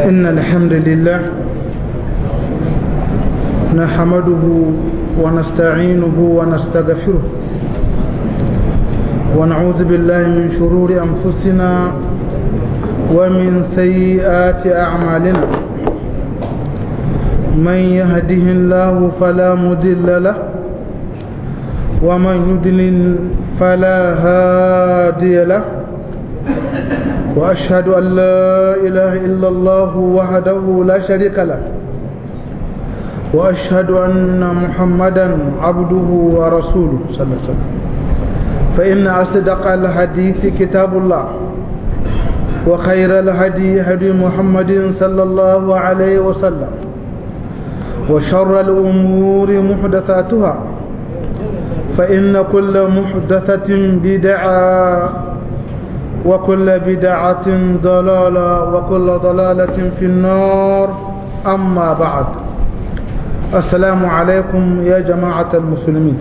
إن الحمد لله نحمده ونستعينه ونستغفره ونعوذ بالله من شرور أنفسنا ومن سيئات أعمالنا من يهده الله فلا مضل له ومن يضلل فلا هادي له وأشهد أن لا إله إلا الله وحده لا شريك له وأشهد أن محمدا عبده ورسوله صلى الله عليه وسلم فإن أصدق الحديث كتاب الله وخير الهدي هدي محمد صلى الله عليه وسلم وشر الأمور محدثاتها فإن كل محدثة بدعة وكل بدعة ضلالة وكل ضلالة في النار أما بعد السلام عليكم يا جماعة المسلمين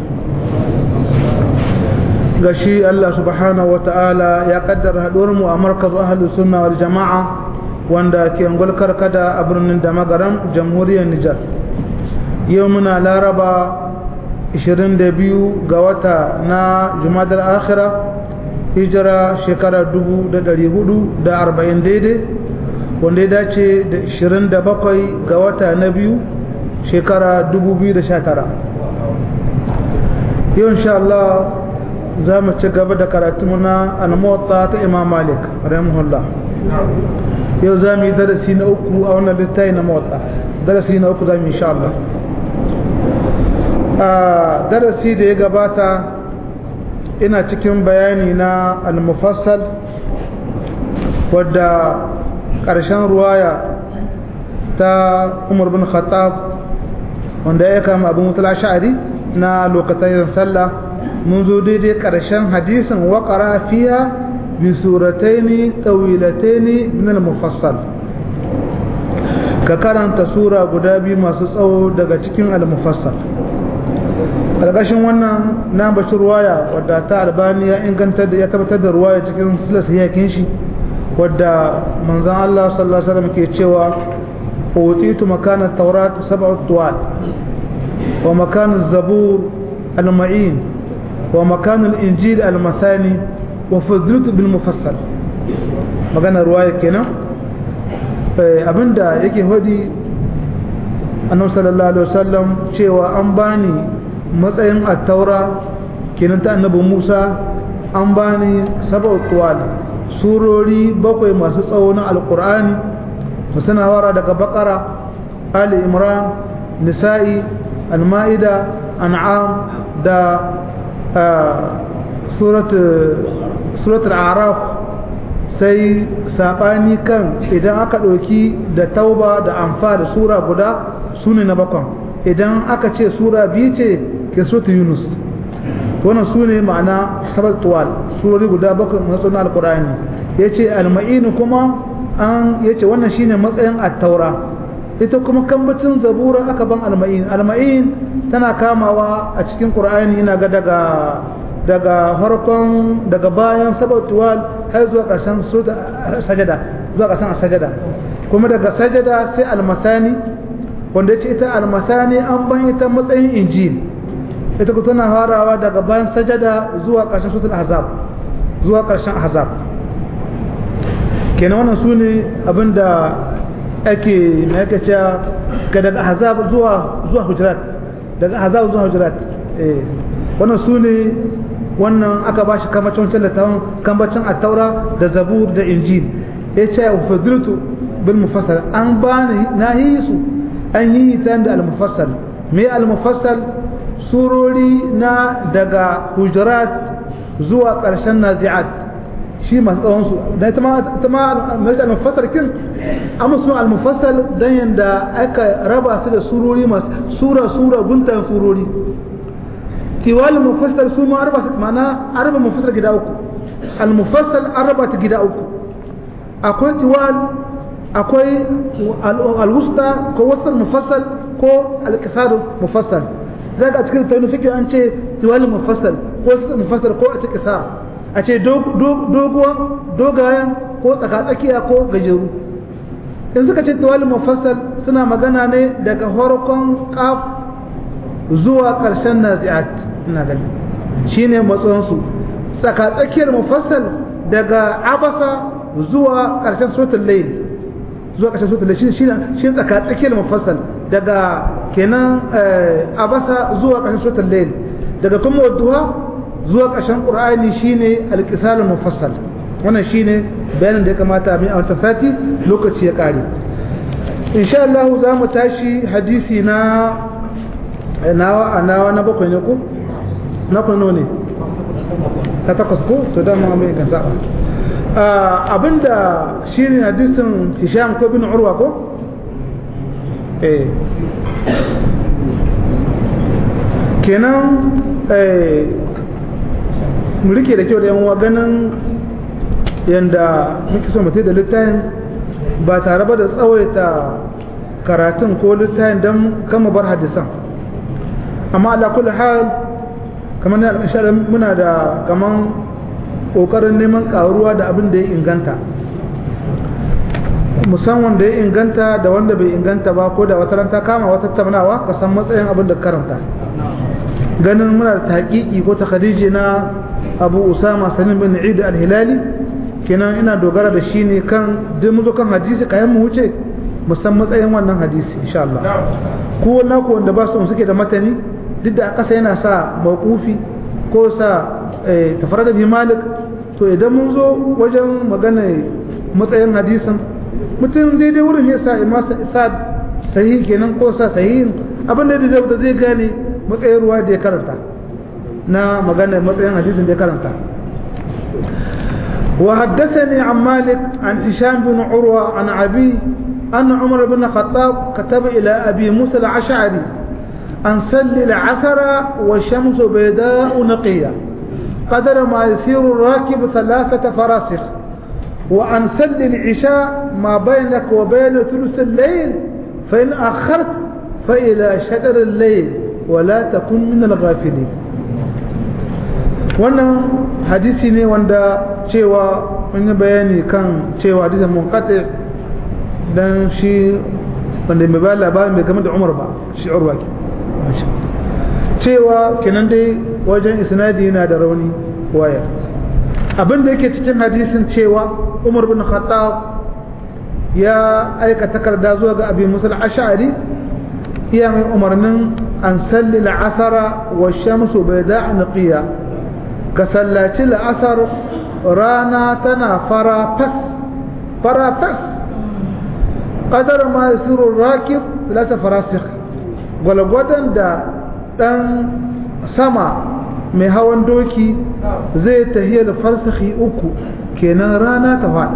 gashi Allah subhanahu wa ta'ala ya kaddara haɗuwarmu a markaz ahalus sunna wal jama'a wanda ke ngulkar kada a birnin da magaran jamhuriyar Nijar yau muna laraba 22 ga wata na jumadar akhira hijira shekara 440 daidai wanda ya dace da 27 ga wata na biyu shekara 2019 yau insha Allah za mu ci gaba da karatu na almuwatta ta imam malik rahimahullah yau za mu yi darasi na uku a wannan littafi na muwatta darasi na uku za mu insha Allah a darasi da ya gabata ina cikin bayani na al-mufassal wadda ƙarshen ruwaya ta umar bin khattab wanda ya kama abin mutala sha'ari na lokacin sallah mun zo daidai ƙarshen hadisin waƙara fiya bi surataini tawilataini min al-mufassal ka karanta sura guda biyu masu tsawo daga cikin al-mufassal ƙarƙashin wannan na bashi ruwaya wadda ta albani ya inganta da ya tabbatar da ruwaya cikin silas yakin shi wadda manzan Allah sallallahu alaihi wasallam ke cewa utitu makana taurat sab'u tuwal wa makana zabur al-ma'in wa makana al-injil al-mathani wa fadlutu bil mufassal magana ruwaya kenan abinda yake hodi annabi sallallahu alaihi wasallam cewa an bani matsayin attaura kenan ta annabi Musa an bani sab'u tuwal surori bakwai masu tsawo na alqur'ani musana wara daga bakara ali imran nisa'i al-ma'ida an'am da surat surat al-a'raf sai sabani kan idan aka ɗauki da tauba da amfa da sura guda sune na bakwan idan aka ce sura biyu ce ke suratu yunus wannan su ne ma'ana sabar tuwal surori guda bakwai masu na alkur'ani ya ce alma'inu kuma an ya ce wannan shine matsayin attaura ita kuma kambacin zabura aka ban alma'in alma'in tana kamawa a cikin qur'ani ina ga daga daga farkon daga bayan sabar tuwal har zuwa ƙarshen sajada zuwa ƙarshen sajada kuma daga sajada sai almasani wanda ce ita almasani an ban ita matsayin injil ita ku tana harawa daga bayan sajada zuwa ƙarshen sutul ahzab zuwa ƙarshen ahzab kenan wannan su ne abinda ake na yake cewa ga daga ahzab zuwa zuwa hujurat daga ahzab zuwa hujurat eh wannan su ne wannan aka bashi kamacin wancan littafin kambacin attaura da zabur da injil ya ce wa fadiltu bil mufassal an bani na yi su an yi ta da al-mufassal me al-mufassal surori na daga hujurat zuwa ƙarshen nazi'at shi masu tsawon su da ita ma mai al-mufassal kin amma su al-mufassal dan yanda aka raba su da surori masu sura sura guntan surori tiwal mufassal su ma arba mana arba mufassal gida uku al-mufassal arba ta gida uku akwai tiwal akwai alwusta ko wasan mufassal ko alkisar mufassal za ka a cikin tauni fikir an ce tiwali mufassal ko wasan mufassal ko a cikin kisar a ce doguwa dogayen ko tsakatsakiya ko gajeru in suka ce tawali mufassal suna magana ne daga farkon qaf zuwa ƙarshen nazi'at ina gani shine matsayinsu tsaka tsakiyar mufassal daga abasa zuwa ƙarshen suratul layl zuwa ƙarshen suratul layl shine shine tsaka tsakiyar mufassal daga kenan abasa zuwa ƙarshen suratul layl daga kuma wadduha zuwa ƙarshen qur'ani shine alqisalul mufassal wannan shine bayanin da ya kamata mu a wannan sati lokaci ya kare insha Allah za mu tashi hadisi na nawa nawa na bakwai ne ko na kwano ne ta takwas ko to dama mai kan saba abinda shine hadisin Hisham ko bin Urwa ko eh kenan eh mu rike da kyau da yan uwa ganin yanda muke so mutai da littafin ba tare ba da tsawaita karatun ko littafin don kama bar hadisan amma ala kulli hal kamar na insha muna da kaman kokarin neman karuwa da abin da ya inganta musamman da ya inganta da wanda bai inganta ba ko da wata ranta kama wata tattaunawa ka san matsayin abin da karanta ganin muna da taƙiƙi ko ta khadiji na abu usama salim bin eid al-hilali kenan ina dogara da shi ne kan duk mu zo kan hadisi kayan mu wuce musan matsayin wannan hadisi insha Allah ko na ko wanda ba su suke da matani duk da kasa yana sa mawqufi ko sa tafarada bi malik to idan mun zo wajen magana matsayin hadisin mutum daidai wurin ya sa ima sa sahihi kenan ko sa sahihin abin da da zai gane matsayin ruwa da ya karanta na magana matsayin hadisin da ya karanta وحدثني عن مالك عن هشام بن عروة عن أبيه أن عمر بن الخطاب كتب إلى أبي موسى العشعري أن سل العثر والشمس بيداء نقية قدر ما يسير الراكب ثلاثة فراسخ وأن سل العشاء ما بينك وبين ثلث الليل فإن أخرت فإلى شطر الليل ولا تكن من الغافلين wannan hadisi ne wanda cewa mun yi bayani kan cewa hadisin munqati dan shi wanda mai bayar labarin bai game da Umar ba shi Urwa ke cewa kenan dai wajen isnadi yana da rauni waya abin da yake cikin hadisin cewa Umar bin Khattab ya aika takarda zuwa ga Abi Musa al-Ash'ari iya mai umarnin an salli al-asara wa shamsu bayda naqiya ka sallaci la'asar rana tana fara fas fara fas ƙadar ma yasiru rakib lasa farasik gwalgwadon da ɗan sama mai hawan doki zai tahiya da farsahi uku kenan rana ta fada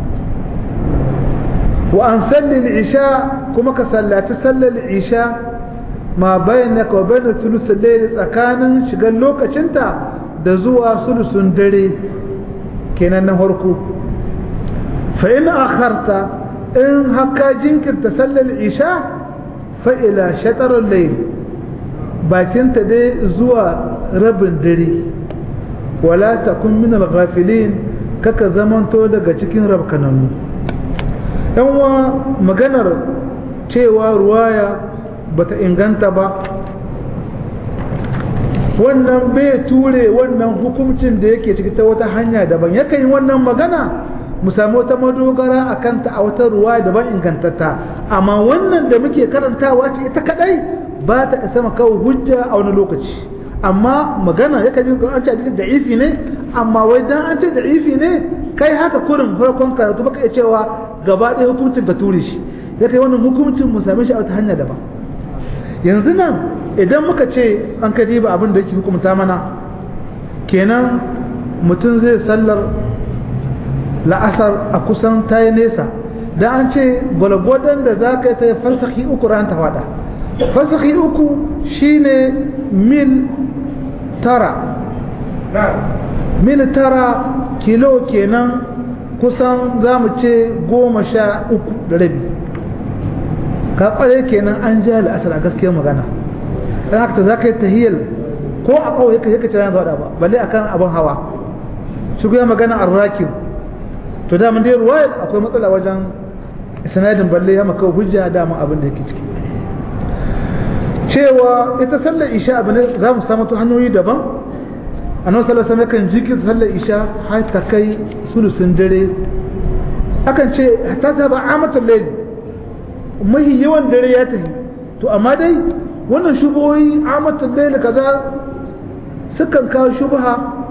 wa an salli isha kuma ka sallaci sallar isha ma bayan ka wa bayan sulusun tsakanin shigar lokacinta da zuwa sulusun dare kenan na harko fa in akharta in haka jinkirta sallar isha fa ila shatarul layl bakinta dai zuwa rabin dare wala takun min al-ghafilin kaka zamanto daga cikin rabkananu yan wa maganar cewa ruwaya bata inganta ba wannan bai ture wannan hukuncin da yake ciki ta wata hanya daban yakan yi wannan magana mu samu wata madogara a kanta a wata ruwa daban ingantatta amma wannan da muke karantawa ce ita kadai ba ta isa kawo hujja a wani lokaci amma magana ya kaji an ce hadisi da'ifi ne amma wai dan an ce da'ifi ne kai haka kurin farkon karatu baka iya cewa gaba ɗaya hukuncin ka ture shi ya kai wannan hukuncin mu same shi a wata hanya daban yanzu nan idan muka ce an ka ba abin da yake hukumta mana kenan mutum zai sallar la'asar a kusan ta yi nesa da an ce gwalgwadon da za ka yi ta farsaki uku ran ta fada farsaki uku shine mil tara mil tara kilo kenan kusan za mu ce goma sha uku da rabi ka kware kenan an ja la'asar a gaskiyar magana dan haka za ka yi tahiyar ko a kawai yake yake tana zuwa ba balle akan abin hawa shi ya magana arrakin to da mun dai ruwaya akwai matsala wajen sanadin balle ya maka hujja dama abin da yake ciki cewa ita sallar isha abu ne za mu samu ta hanyoyi daban annabi sallallahu alaihi wasallam kan jikin sallar isha har ta kai sulusun dare akan ce ta ta ba amatul layl mahi yawan dare ya tafi to amma dai wannan shubohi amatul layl kaza sukan kawo shubha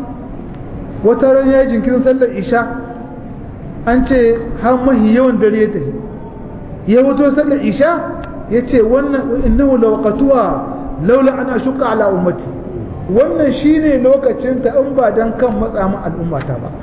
wata ran ya jinkirin sallar isha an ce har mahi yawan dare ya tafi ya wuto sallar isha ya ce wannan innahu lawaqatuha laula an ashuqa ala ummati wannan shine lokacin ta in ba dan kan matsa mu al'ummata ba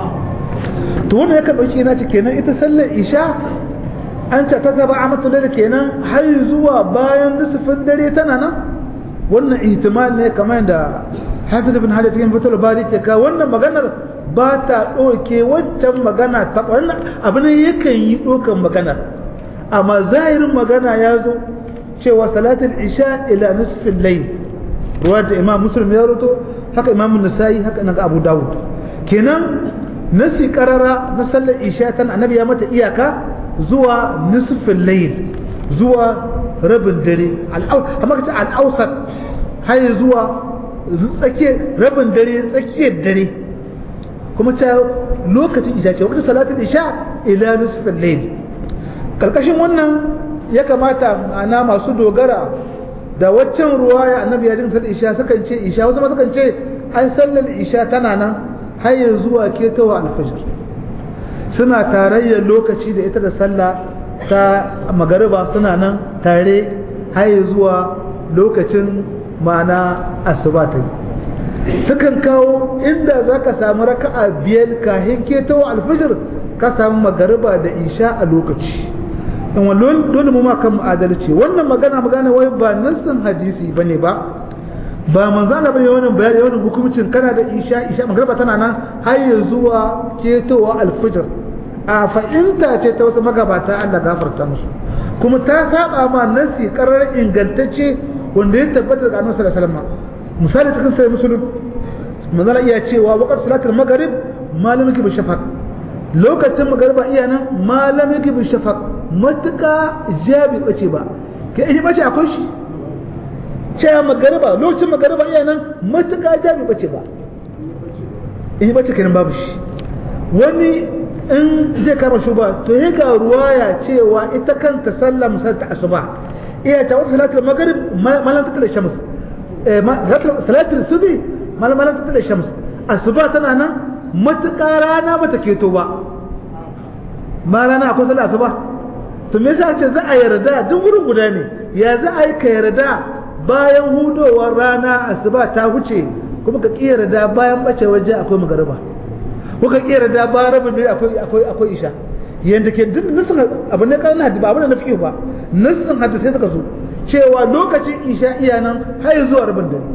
to wannan yake dauki ina ce kenan ita sallar isha an ce ta gaba amatu da kenan har zuwa bayan nisfin dare tana nan wannan ihtimal ne kamar da Hafiz ibn Hajar cikin Fathul Bari ke ka wannan maganar ba ta ɗauke waccan magana ta wannan abin yakan yi ɗaukan maganar amma zahirin magana ya zo cewa salatul isha ila nisfin layl ruwa da imam muslim ya roto haka imam nasa'i haka nan abu dawud kenan nasi karara na sallar isha tan annabi ya mata iyaka zuwa nisfin layl zuwa rabin dare amma kace al-awsat har zuwa tsakiyar rabin dare tsakiyar dare kuma ta lokacin isha ce wakati salatul isha ila nisfin layl karkashin wannan ya kamata ana masu dogara da waccan ruwaya annabi ya jin sallar isha sukan ce isha wasu ma sukan ce ai sallar isha tana nan har ya zuwa ketowa alfajir suna tarayyar lokaci da ita da sallah ta magariba suna nan tare har ya zuwa lokacin ma'ana asuba ta yi sukan kawo inda za ka samu raka'a biyar kahin ketowa alfajir ka samu magariba da isha a lokaci in wallon dole mu ma kan mu adalci wannan magana magana wai ba nassin hadisi bane ba ba manzana bane wannan bayani wannan hukumcin kana da isha isha magriba tana nan har ya zuwa ketowa alfijir a fa'inta ce ta wasu magabata Allah gafarta musu kuma ta saba ma nassi karar ingantacce wanda ya tabbata daga annabi sallallahu alaihi wasallam misali cikin sai musulun manzana iya cewa waqt salatul maghrib malamin bi shafaq lokacin magariba iya nan malamin bi shafaq matuƙa jabi bace ba ke in bace akwai shi cewa magariba lokacin magariba iya nan matuƙa jabi bace ba in bace kenan babu shi wani in zai kama shuba to ya ga ruwaya cewa ita kanta sallah musal ta asuba iya ta wata salatul maghrib malam ta tala shams salatul subi malam ta tala shams asuba tana nan matuƙa rana bata keto ba ma rana akwai sallah asuba to me yasa ce za a yarda duk wurin guda ne ya za a yi ka yarda bayan hudowar rana asuba ta huce kuma ka ki yarda bayan bace waje akwai magariba ko ka ki yarda bayan rabin dare akwai akwai akwai isha yanda ke duk nasin abin ne kana ba abin da na fiye ba nasin hadda sai suka so cewa lokacin isha iya nan har zuwa rabin dare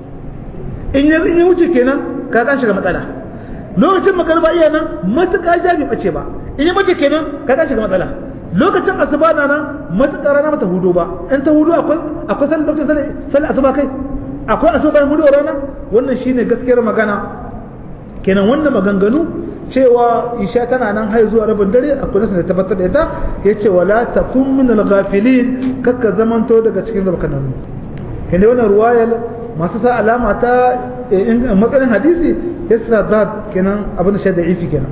in ya in ya wuce kenan ka kan shiga matsala lokacin magariba iya nan matuƙa jami bace ba in ya bace kenan ka kan shiga matsala lokacin asuba na nan matuƙa rana mata hudu ba in ta hudu akwai akwai sallar lokacin sallar asuba kai akwai asuba bayan hudu rana wannan shine gaskiyar magana kenan wannan maganganu cewa isha tana nan har zuwa rabin dare akwai nasu da tabbatar da ita yace wala takun min al-ghafilin kakka zamanto daga cikin rabkananu kenan wannan ruwayar masu sa alama ta matsalin hadisi yasa zat kenan abin da shaida ifi kenan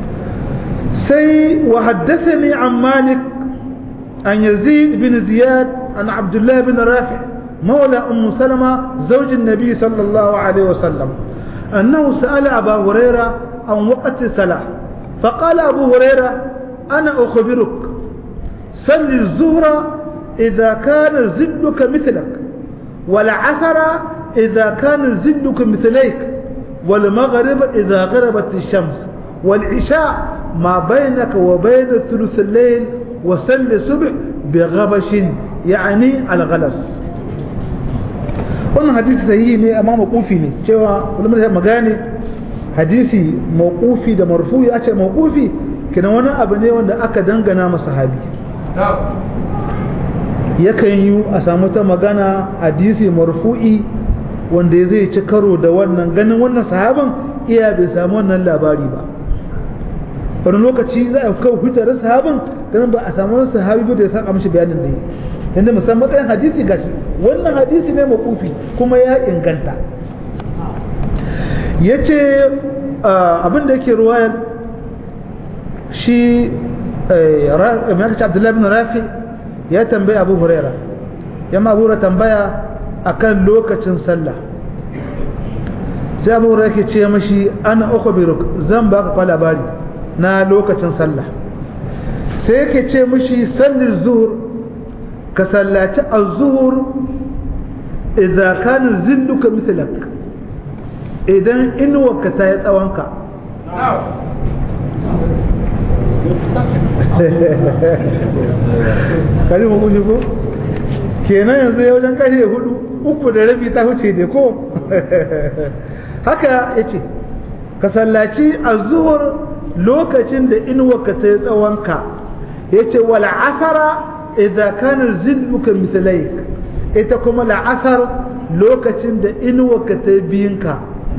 سي وحدثني عن مالك عن يزيد بن زياد عن عبد الله بن رافع مولى أم سلمة زوج النبي صلى الله عليه وسلم أنه سأل أبا هريرة عن وقت الصلاة فقال أبو هريرة أنا أخبرك صل الظهر إذا كان زدك مثلك والعصر إذا كان زدك مثليك والمغرب إذا غربت الشمس والعشاء ما بينك وبين ثلث الليل وسل الصبح بغبش يعني الغلس wannan hadisi sahihi ne amma mawqufi ne cewa ulama da magane hadisi mawqufi da marfu'i a ce mawqufi kina wani abu ne wanda aka dangana masa sahabi yakan yi a samu ta magana hadisi marfu'i wanda zai ci karo da wannan ganin wannan sahaban iya bai samu wannan labari ba wani lokaci za a kawo hujjar sahabin ganin ba a samu wani sahabi ba da ya saka mishi bayanin da yi tunda musamman matsayin hadisi gashi wannan hadisi ne makufi kuma ya inganta ya ce abin da yake ruwayar shi mai abdullahi bin rafi ya tambaya abu huraira ya ma abu tambaya akan lokacin sallah sai abu huraira ke ce mashi ana uku biruk zan baka kwa labari na lokacin sallah sai yake ce mashi sallin zuhur ka sallaci a zuhur idan kanin zilluka misalak idan inuwarka ta yi tsawonka kari mu kuji ko kenan yanzu ya wajen kashe hudu uku da rabi ta huce da ko haka ya ce ka sallaci a zuhur lokacin da inuwarka ta yi tsawonka ya ce wala asara idan kanar zilluka misalai ita kuma la'asar lokacin da inuwarka ta yi biyinka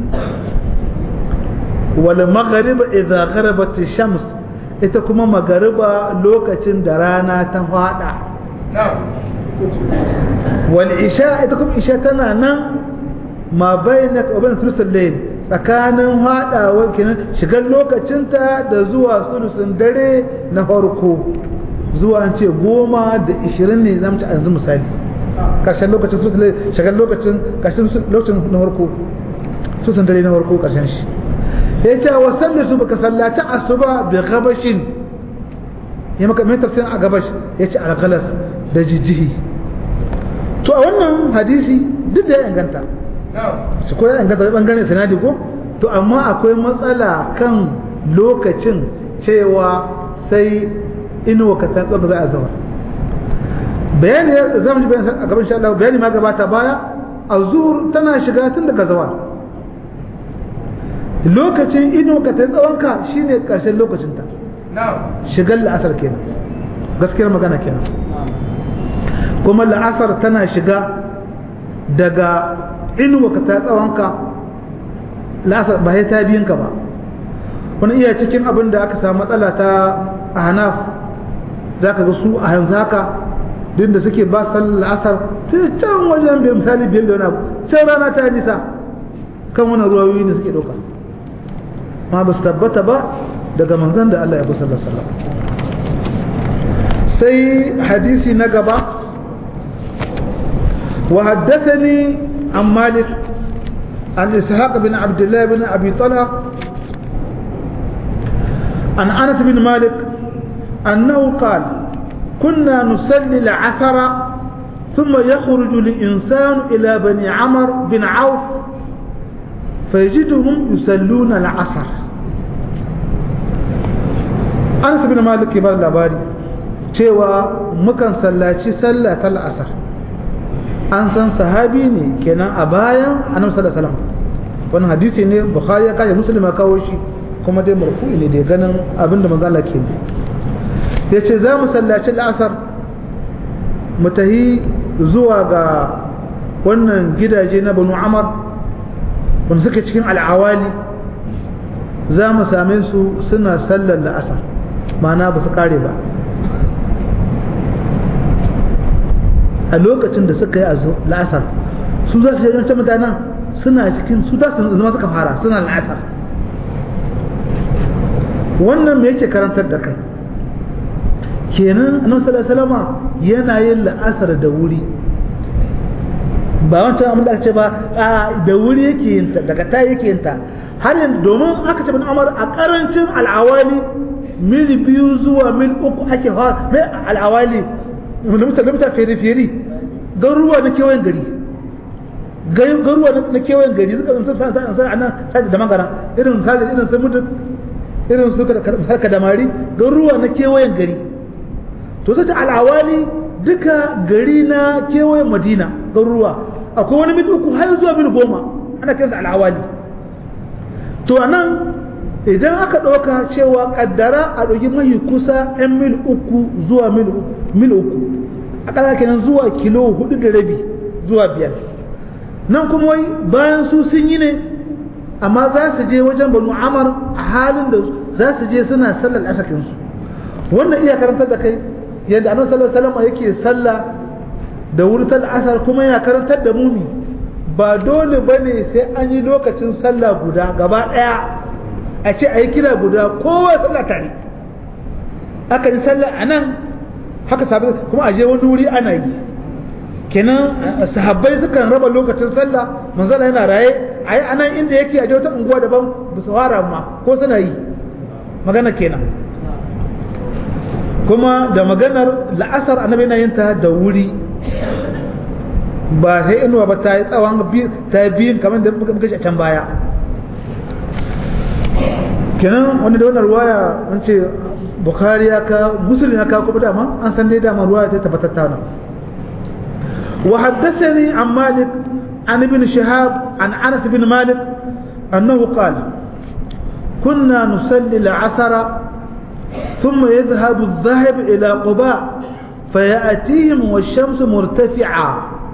wal maghariba idza gharabat shams ita kuma magariba lokacin da rana ta fada wal isha ita kuma isha tana nan ma bainaka wa bain thuluthil layl tsakanin fadawa kenan shigar lokacinta da zuwa sulusun dare na farko zuwa an ce goma da ishirin ne zamu ci a yanzu misali karshen lokacin sulusun layl shigar lokacin karshen lokacin na farko sulusun dare na farko karshen shi ya ce wa salli su baka sallaci asuba bi gabashin ya maka mai tafsirin a gabash ya ce algalas da jijjihi to a wannan hadisi duk da ya inganta su ko ya inganta bangaren sanadi ko to amma akwai matsala kan lokacin cewa sai inuwa ka ta tsoga za a zawar bayani ya zama ji bayani a gaban sha Allah bayani ma gabata baya a zuhur tana shiga tun daga zawar lokacin ido ka ta tsawonka shine karshen lokacinta shigar la'asar kenan gaskiyar magana kenan kuma la'asar tana shiga daga inuwa ka ta tsawonka la'asar ba ta biyinka ba wani iya cikin abin da aka samu matsala ta a hanaf za ka ga su a yanzu haka duk da suke ba sallar la'asar sai can wajen bai misali biyar da wani abu can rana ta nisa kan wani ruwayoyi ne suke ɗauka ma ba su tabbata ba daga manzan da Allah ya bi sallallahu alaihi sai hadisi na gaba wa haddathani an malik an ishaq bin abdullah bin abi talha an anas bin malik annahu qala كنا نصلي العصر ثم يخرج الإنسان إلى بني عمر بن عوف فيجدهم يصلون العصر أنس بن مالك يبال labari cewa mukan sallaci sallah ta la'asar an san sahabi ne kenan a bayan annabi sallallahu alaihi wasallam wannan hadisi ne bukhari ya kaje muslim ya kawo shi kuma dai marfu'i ne da ganin abinda manzo Allah ke yace za mu sallaci la'asar mu tahi zuwa ga wannan gidaje na banu amar wanda suke cikin al'awali za mu same su suna sallar la'asar mana ba su kare ba a lokacin da suka yi la'asar su za su yi wancan mutanen suna cikin su za su zama suka fara suna la'asar wannan me yake karantar da kai kenan annabi sallallahu alaihi wasallam yana yin la'asar da wuri ba wancan abin da aka ce ba a da wuri yake yin ta daga ta yake yin ta har yanzu domin aka ce bin amar a karancin al'awali mil biyu zuwa mil uku ake fara mai al'awali limita limita fere fere garuruwa na kewayen gari garuruwa na kewayen gari suka sun san san san anan sai da magana irin sai irin sun mutu irin su ka da mari garuruwa na kewayen gari to sai al'awali duka gari na kewayen madina garuruwa akwai wani mil uku har zuwa mil goma ana kiransa al'awali to anan idan aka ɗauka cewa kaddara a ɗauki mahi kusa 'yan mil uku zuwa mil uku a ƙasa kenan zuwa kilo hudu da rabi zuwa biyar nan kuma wai bayan su sun yi ne amma za su je wajen banu amar a halin da za su je suna sallar asakin su wannan iya karantar da kai yadda annabi sallallahu alaihi wasallam yake sallah da wurtar asar kuma yana karantar da mumi ba dole bane sai an yi lokacin sallah guda gaba daya a ce a yi kira guda kowa sallah tare aka yi sallah a nan haka sabi kuma a je wani wuri ana yi kenan sahabbai sukan raba lokacin sallah manzala yana raye a yi anan inda yake a wata unguwa daban ba su fara ma ko suna yi magana kenan kuma da maganar la'asar annabi na yin ta da wuri ba sai inuwa ba ta yi tsawon ta yi biyun kamar da muka a can baya kenan wani da wannan ruwaya an ce bukhari ya ka musulun ya ka kuma dama an san dai dama ruwaya ta tabbatar ta nan wa haddathani an malik an ibn shihab an anas bin malik annahu qala كنا نصلي العصر ثم يذهب الذهب إلى قباء فيأتيهم والشمس مرتفعة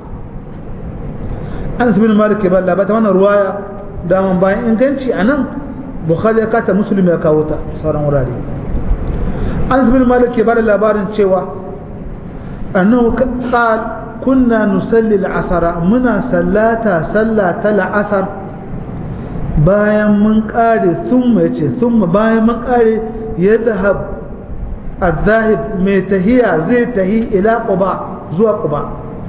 أنس بن مالك يبقى لا بتمنى رواية دائما باين إن كانش أنا بخاري كاتا مسلم يا كاوتا صار مراري أنس بن مالك يبقى لا بارن شوا أنه قال كنا نصلي العصر منا سلاتا سلاتا العصر bayan mun kare sun ce sun bayan mun kare ya zahab الذاهب mai tahiya zai tahi ila quba zuwa quba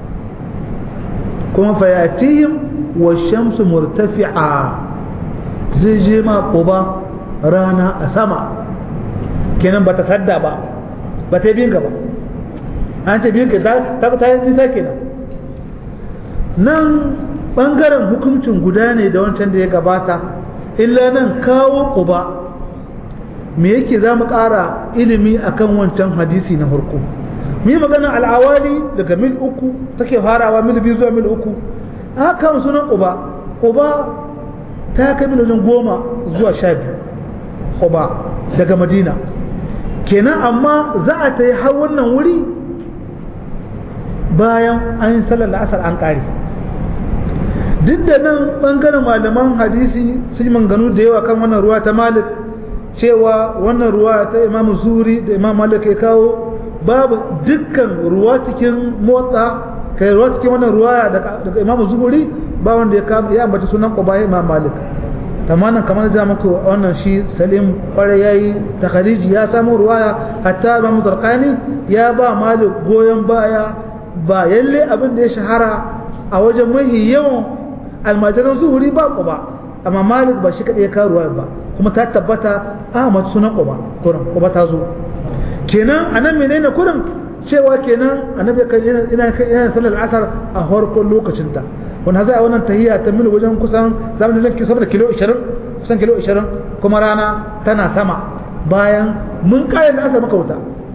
kuma fayatihim wa shamsu murtafi'a zai je ma quba rana a sama kenan bata sadda ba ba ta biyin ba an ce biyin ta ta ta yi ta kenan nan bangaren hukuncin guda ne da wancan da ya gabata illa nan kawo quba me yake za mu ƙara ilimi akan wancan hadisi na farko mu yi magana al'awali daga mil uku take farawa mil biyu zuwa mil uku haka sunan ƙuba ƙuba ta kai mil wajen goma zuwa sha biyu ƙuba daga madina kenan amma za a ta yi har wannan wuri bayan an yi sallar la'asar an ƙare duk da nan ɓangaren malaman hadisi sun yi manganu da yawa kan wannan ruwa ta malik cewa wannan ruwa ta imam zuri da imam malik ya kawo babu dukkan ruwa cikin motsa kai ruwa cikin wannan ruwa daga imam zuri ba wanda ya kama ya ambaci sunan quba imam malik tamanan kamar da muku wannan shi salim kware yayi takhariji ya samu ruwaya hatta imam zarqani ya ba malik goyon baya ba yalle abin da ya shahara a wajen mahi yawan almajiran zuhuri ba quba amma malik ba shi kadai ya kawo ruwaya ba kuma ta tabbata Ahmad sunan Quba kurin Quba ta zo kenan anan menene kurin cewa kenan annabi kan yana ina yana sallar asar a farkon lokacin ta wanda za a wannan tahiyya ta mil wajen kusan zamu da ki saboda kilo 20 kusan kilo 20 kuma rana tana sama bayan mun kare da asar maka wuta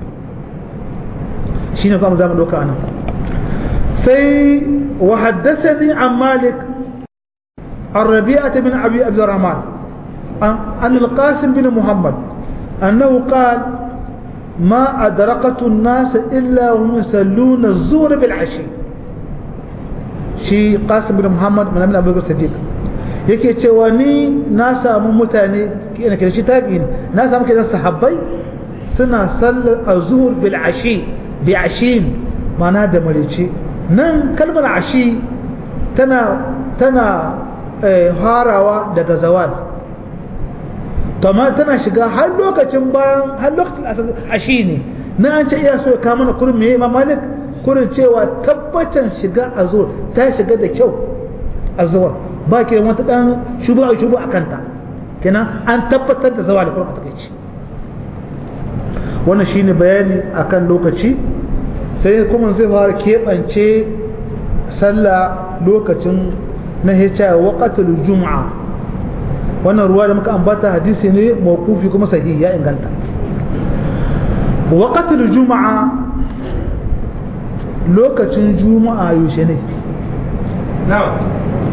shine kuma zamu doka anan sai wa haddathani an malik الربيعة بن أبي عبد الرحمن عن القاسم بن محمد أنه قال ما أدركت الناس إلا هم يصلون الظهر بالعشي شي قاسم بن محمد من أبي بكر الصديق yake cewa ni na samu mutane ina kira shi tabi'in na samu kidan sahabbai suna sallar azhur bil ashi bi ashin mana da marici nan kalmar ashi tana tana harawa daga zawal kama tana shiga har lokacin bayan har lokacin ashi ne na an ce iya so ya kama na kurin mai imam malik kurin cewa tabbacin shiga a zuwa ta shiga da kyau a zuwa ba ke wata dan shubu a shubu a kanta kenan an tabbatar da zawa da kurin a takaici wannan shine bayani akan lokaci sai kuma zai fara keɓance sallah lokacin na hita waqatul juma'a wannan ruwa da muka ambata hadisi ne mawqufi kuma sahihi ya inganta waqatul juma'a lokacin juma'a yaushe ne na'am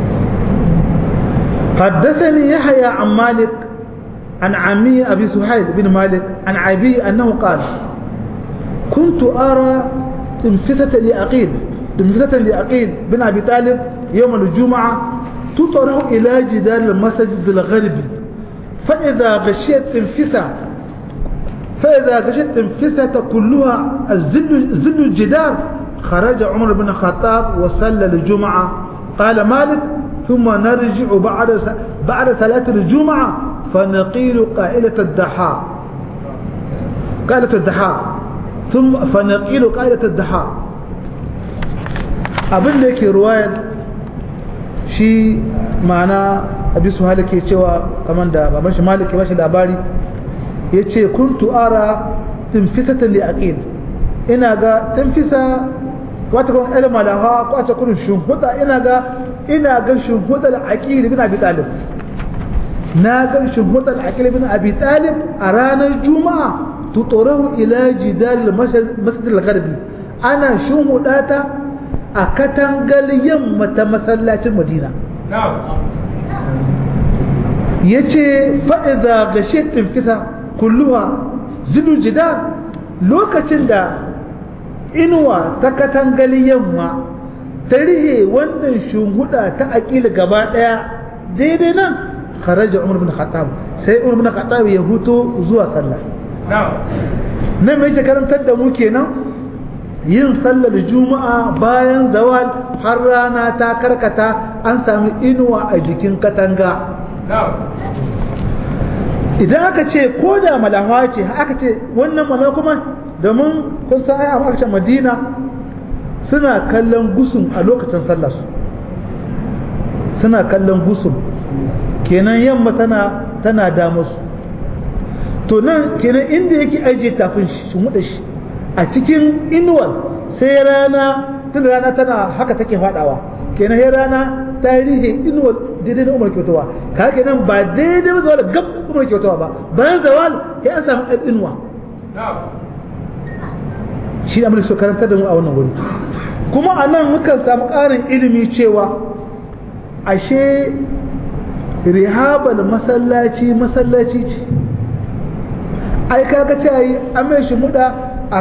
حدثني يحيى عن مالك عن عمي أبي سهيل بن مالك عن أبي أنه قال كنت أرى انفتة لأقيل انفتة لأقيل بن أبي طالب يوم الجمعة تطرح إلى جدار المسجد الغربي فإذا غشيت انفسة فإذا غشيت انفسة كلها الزل, الزل الجدار خرج عمر بن الخطاب وصلى الجمعة قال مالك ثم نرجع بعد بعد صلاة الجمعة فنقيل قائلة الدحاء قائلة الدحاء ثم فنقيل قائلة الدحاء abin da yake ruwayar shi ma'ana abi su ke cewa kamar da baban shi malik ya bashi labari ya ce kuntu ara tinfisatan li aqil ina ga tinfisa wata kuma ilma da hawa ko ta kurin shunhuda ina ga ina ga shunhuda da aqil bin abi talib na ga shunhuda da aqil bin abi talib a ranar juma'a tutorahu ila jidal masjid al-gharbi ana shunhuda ta a katangal yamma ta masallacin madina ya ce fa'iza ga shekin fita kulluwa zidu jida lokacin da inuwa ta katangali yamma ta rihe wannan shunhuda ta aƙila gaba ɗaya daidai nan kharaja umar bin khattab sai umar bin khattab ya huto zuwa sallah nan mai karantar da mu kenan yin sallar juma'a bayan zawal har rana ta karkata an sami inuwa a jikin katanga idan aka ce ko da malawa ce aka ce wannan malawa kuma domin kun san ai a makashin madina suna kallon gusun a lokacin sallarsu suna kallon gusun kenan yamma tana tana damusu to nan kenan inda yake ajiye tafin shi muda shi a cikin inuwar sai rana tun rana tana haka take fadawa kenan sai rana tarihi inuwar daidai na umar kyautawa ka kenan ba daidai ba zawal gab umar kyautawa ba bayan zawal ya an samu ɗan inuwa shi da mulki so karantar da mu a wannan wuri kuma a nan mukan samu ƙarin ilimi cewa ashe rihabal masallaci masallaci ce ai kaga ce yi an mai shi muda a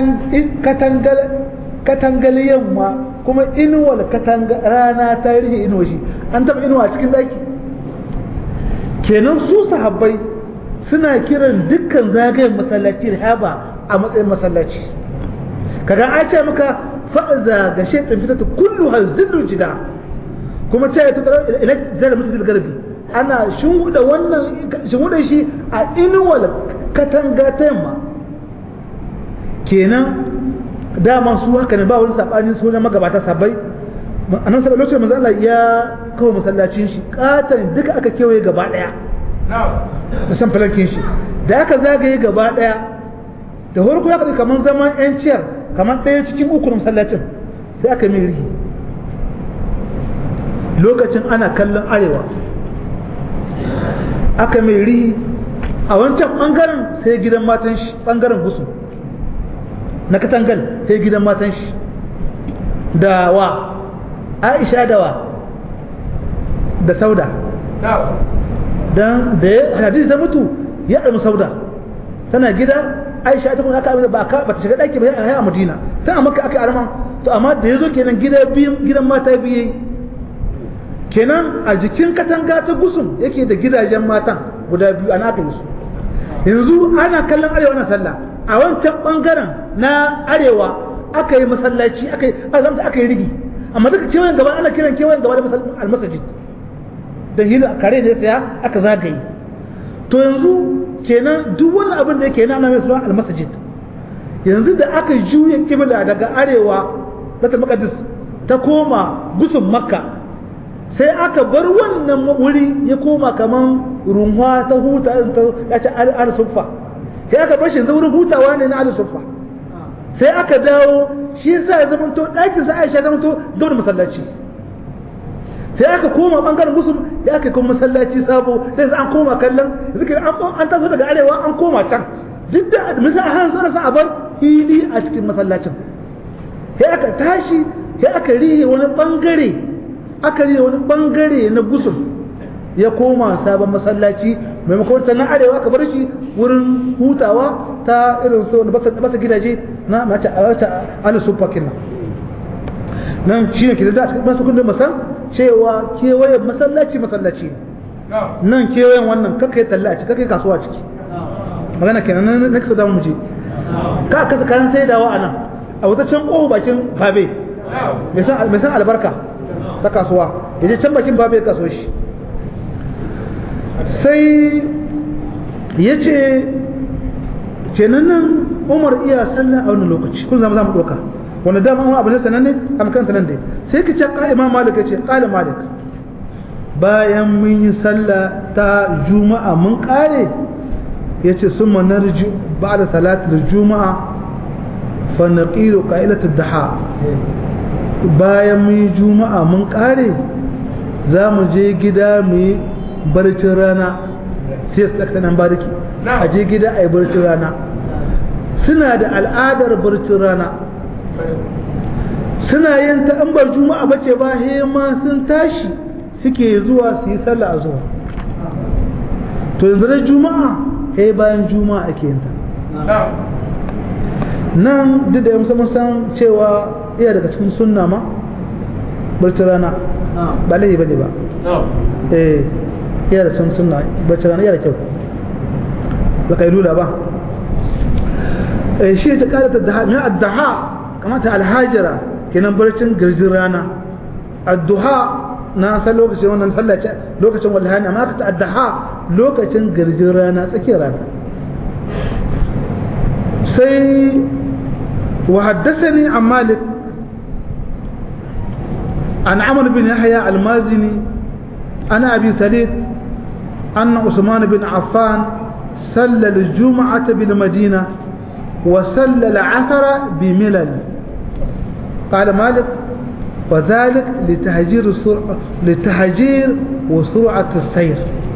katangal yamma kuma inuwal rana ta rihe inuwa shi an taba inuwa cikin daki kenan su sahabbai suna kiran dukkan zagayen masallaci rihaba a matsayin masallaci kaga a ce maka fa'aza ga shaitan fitata kullu hazillu jida kuma ce ya tattara ila zara musu garbi ana shinguda wannan shinguda shi a inuwal katanga ta yamma kenan dama su haka ne ba wani sabanin su wajen magabata sabai annan sallallahu alaihi wasallam Allah ya kawo masallacin shi katan duka aka kewaye gaba daya da san falankin shi da aka zagaye gaba daya da farko ya kaɗi kamar zaman yan ciyar kamar ɗaya cikin uku na masallacin sai aka mai rihi lokacin ana kallon arewa aka mai rihi a wancan ɓangaren sai gidan matan shi ɓangaren gusu na katangal sai gidan matan shi da wa aisha da wa da sauda dan da ya hadisi ta mutu ya ɗarmi sauda tana gida aisha ta kuma aka ba ka ba ta shiga ɗaki ba ya a madina ta a maka aka arman to amma da ya zo kenan gida biyu gidan mata biyu kenan a jikin katanga ta gusun yake da gidajen matan guda biyu ana aka yi su yanzu ana kallon arewa na sallah a wancan bangaren na arewa aka yi masallaci aka yi azamta aka yi rigi amma duka kewayen gaba ana kiran kewayen gaba da almasajid da hila kare ne saya aka zagaye to yanzu kenan duk wani abin da yake nana mai suna almasajid yanzu da aka juya kibla daga arewa bata maqdis ta koma gusun makka sai aka bar wannan wuri ya koma kaman runwa ta huta ta ce al-suffa sai aka bar shi wurin hutawa ne na al-suffa sai aka dawo shi yasa ya zama to ɗakin sa Aisha zama to gaba masallaci sai aka koma bangaren musul sai aka kuma masallaci sabo sai an koma kallon zikir an taso daga arewa an koma can duk da misal har sana sa a bar hili a cikin masallacin sai aka tashi sai aka rihe wani bangare aka rihe wani bangare na gusul ya koma sabon masallaci maimakon ta na arewa aka bar shi wurin hutawa ta irin so da basa gidaje na mace a wata alisufakin nan nan shi ne ke da cikin masu kundin masan cewa kewaye masallaci masallaci nan kewayen wannan kakka yi talla a ciki kakka yi kasuwa a ciki magana kenan na na kasa damu je ka kasa kayan sai dawa a nan a wata can ƙohu bakin babe mai san albarka ta kasuwa ya je can bakin babe ya kaso shi sai ya ce kenan nan umar iya sallah a wani lokaci kun zama za mu ɗauka wanda dama wani abu ne sananne a makaranta nan dai sai ka ce ƙa'ima imam malik ya ce ƙala malik bayan mun yi sallah ta juma'a mun ƙare ya ce sun manarji ba da salatar juma'a fa naqilu qa'ilatud daha bayan mun yi juma'a mun ƙare za mu je gida mu yi barcin rana sai su tsakta nan bariki a je gida a yi barcin rana suna da al'adar barcin rana suna yin ta an bar juma'a bace ba he ma sun tashi suke zuwa su yi sallah a zuwa to yanzu da juma'a he bayan juma'a ake yin ta nan duk da yamsa mun san cewa iya daga cikin sunna ma barcin rana ba laifi bane ba eh iya da cikin sunna barcin rana iya da kyau ba kai lula ba eh shi ta kala ta daha min addaha kamata alhajira kenan barcin garjin rana adduha na san lokacin wannan sallah ce lokacin wallahi amma ka ta addaha lokacin garjin rana tsakiyar rana sai وحدثني عن مالك عن عمرو بن يحيى المازني عن ابي سعيد ان عثمان بن عفان صلى الجمعه بالمدينه وصلى العثر بملل قال مالك وذلك لتهجير السرعة لتهجير وسرعة السير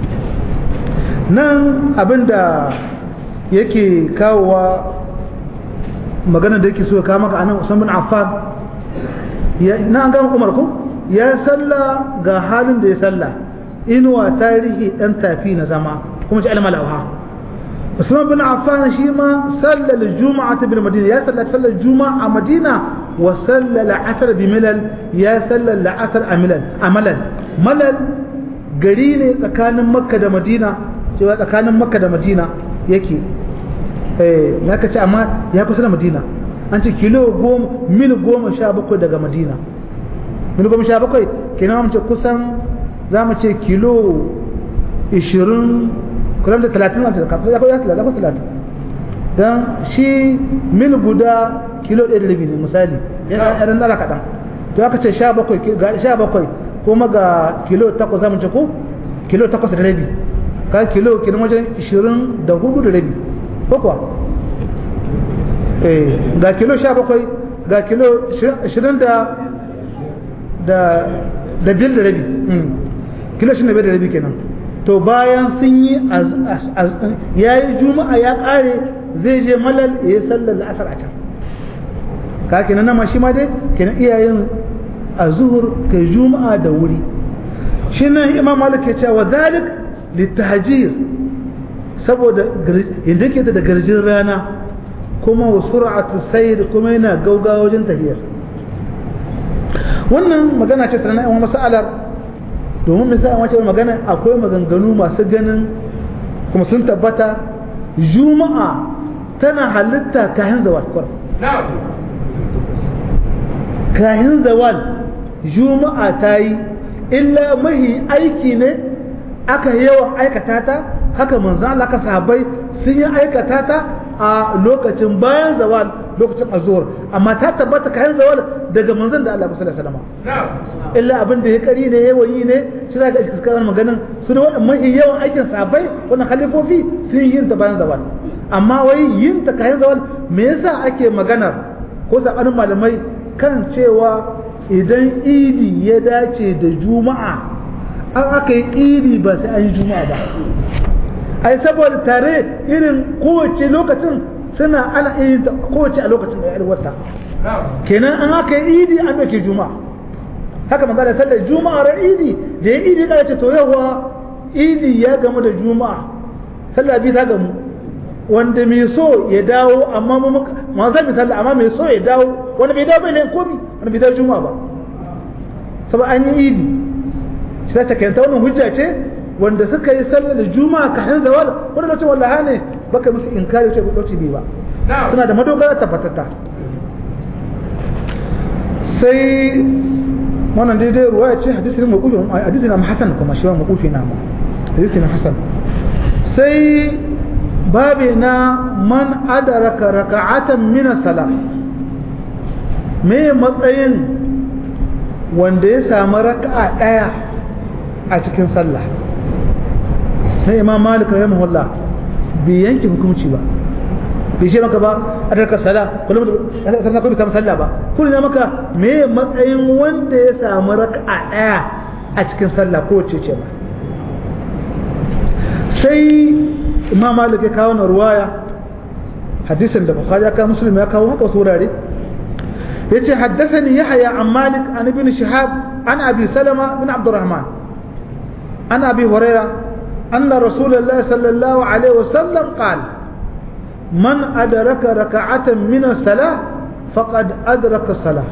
نعم أبدا yake kawowa magana da yake so ya kawo maka anan Usman bin Affan na an gama Umar ko ya salla ga halin da ya salla inuwa tarihi dan tafi na zama kuma ji alama lauha Usman bin Affan shi ma salla al-jum'ah bil Madina ya salla salla juma'a a Madina wa salla al-asr bi Milal ya salla al-asr a Milal amalan Malal gari ne tsakanin Makka da Madina cewa tsakanin Makka da Madina yake eh ya kace amma ya kusa da Madina an ce kilo goma mil goma sha bakwai daga Madina mil goma sha bakwai kenan mu ce kusan za mu ce kilo ishirin kullum da talatin wanda da kafin ya kai talatin talatin dan shi mil guda kilo ɗaya da rabi ne misali yana ɗan ɗara kaɗan to aka ce sha bakwai ga sha bakwai kuma ga kilo takwas za mu ce ko kilo takwas da rabi ka kilo kenan wajen ishirin da hudu da rabi ko kuwa eh ga kilo sha bakwai ga kilo ishirin da da da biyar da rabi kilo shi da biyar da rabi kenan to bayan sun yi ya yi juma'a ya kare zai je malal ya yi sallar la'asar a can ka kenan nama shi ma dai kenan iyayen a zuhur kai juma'a da wuri shi nan imam malik ya ce wa zalik littahajir saboda yadda ke da garjin rana kuma wa sur'atu sayr kuma yana gaugawa wajen tahiyar wannan magana ce sanan ayyukan masalar domin misali wace magana akwai maganganu masu ganin kuma sun tabbata juma'a tana halitta kayan zawal kwar kayan zawal juma'a ta yi illa mahi aiki ne aka yawan aikata ta haka manzan Allah ka sahabbai sun yi aikata ta a lokacin bayan zawal lokacin azuwar amma ta tabbata kayan zawal daga manzan da Allah sallallahu alaihi wasallam illa abin da ya kari ne yawan yi ne shi za ka iska wannan maganin su da wannan mahi yawan aikin sahabbai wannan khalifofi sun yi yin ta bayan zawal amma wai yin ta kayan zawal me yasa ake maganar ko sabanin malamai kan cewa idan idi ya dace da juma'a an aka yi idi ba sai an yi juma'a ba ai saboda tare irin kowace lokacin suna ana yin ta kowace a lokacin da ya wata kenan an aka yi idi an dauke juma'a haka manzo da sallar juma'a ran idi da ya idi ka ce to yawa idi ya gamu da juma'a sallah bi ta gamu wanda mai so ya dawo amma mu ma za mu sallah amma mai so ya dawo wanda bai dawo bai ne komi wanda bai dawo juma'a ba saboda an yi idi sai ta kanta wannan hujja ce wanda suka yi sallar juma'a kafin zawal wanda lokacin wallaha ne baka musu inkari ce lokaci bi ba suna da madogara tabbatatta sai wannan daidai ruwa ya ce hadisi ne maƙufi hadisi na hasan kuma shi wani maƙufi na ma hadisi na hasan sai babi na man adaraka raka'atan min sala me matsayin wanda ya samu raka'a daya a cikin sallah sai imam malik rahimahullah bai yanke hukunci ba bai ce maka ba a daga sala kullum sannan kuma samu sallah ba kullum ya maka me matsayin wanda ya samu raka'a daya a cikin sallah ko ce ce ba sai imam malik ya kawo na ruwaya hadisin da bukhari ya kawo muslim ya kawo haka wasu wurare yace haddathani yahya an malik an ibn shihab an abi salama bin abdurrahman an abi hurairah أن رسول الله صلى الله عليه وسلم قال من أدرك ركعة من الصلاة فقد أدرك الصلاة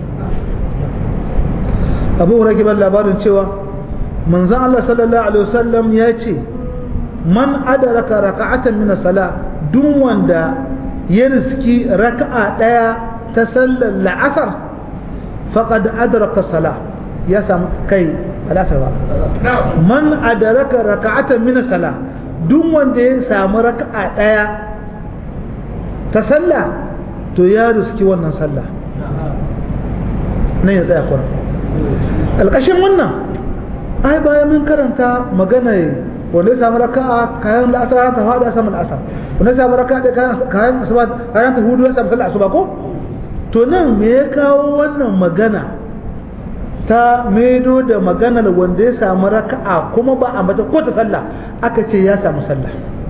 أبو ركب اللابار شوى من زعل الله صلى الله عليه وسلم يأتي من أدرك ركعة من الصلاة دون وندا يرزكي ركعة لا تسلل العصر فقد أدرك الصلاة يا سام كي العصر man adaraka raka'atan min sala duk wanda ya samu raka'a daya ta sallah to ya riski wannan sallah nan ya tsaya kura alƙashin wannan ai bayan mun karanta magana wanda ya samu raka'a kayan la'asar ta faɗi a saman la'asar wanda ya samu raka'a kayan kayan asuba kayan ta hudu ya samu sallah asuba ko to nan me ya kawo wannan magana ta maido da maganar wanda ya samu raka'a kuma ba a mace ko ta sallah aka ce ya samu sallah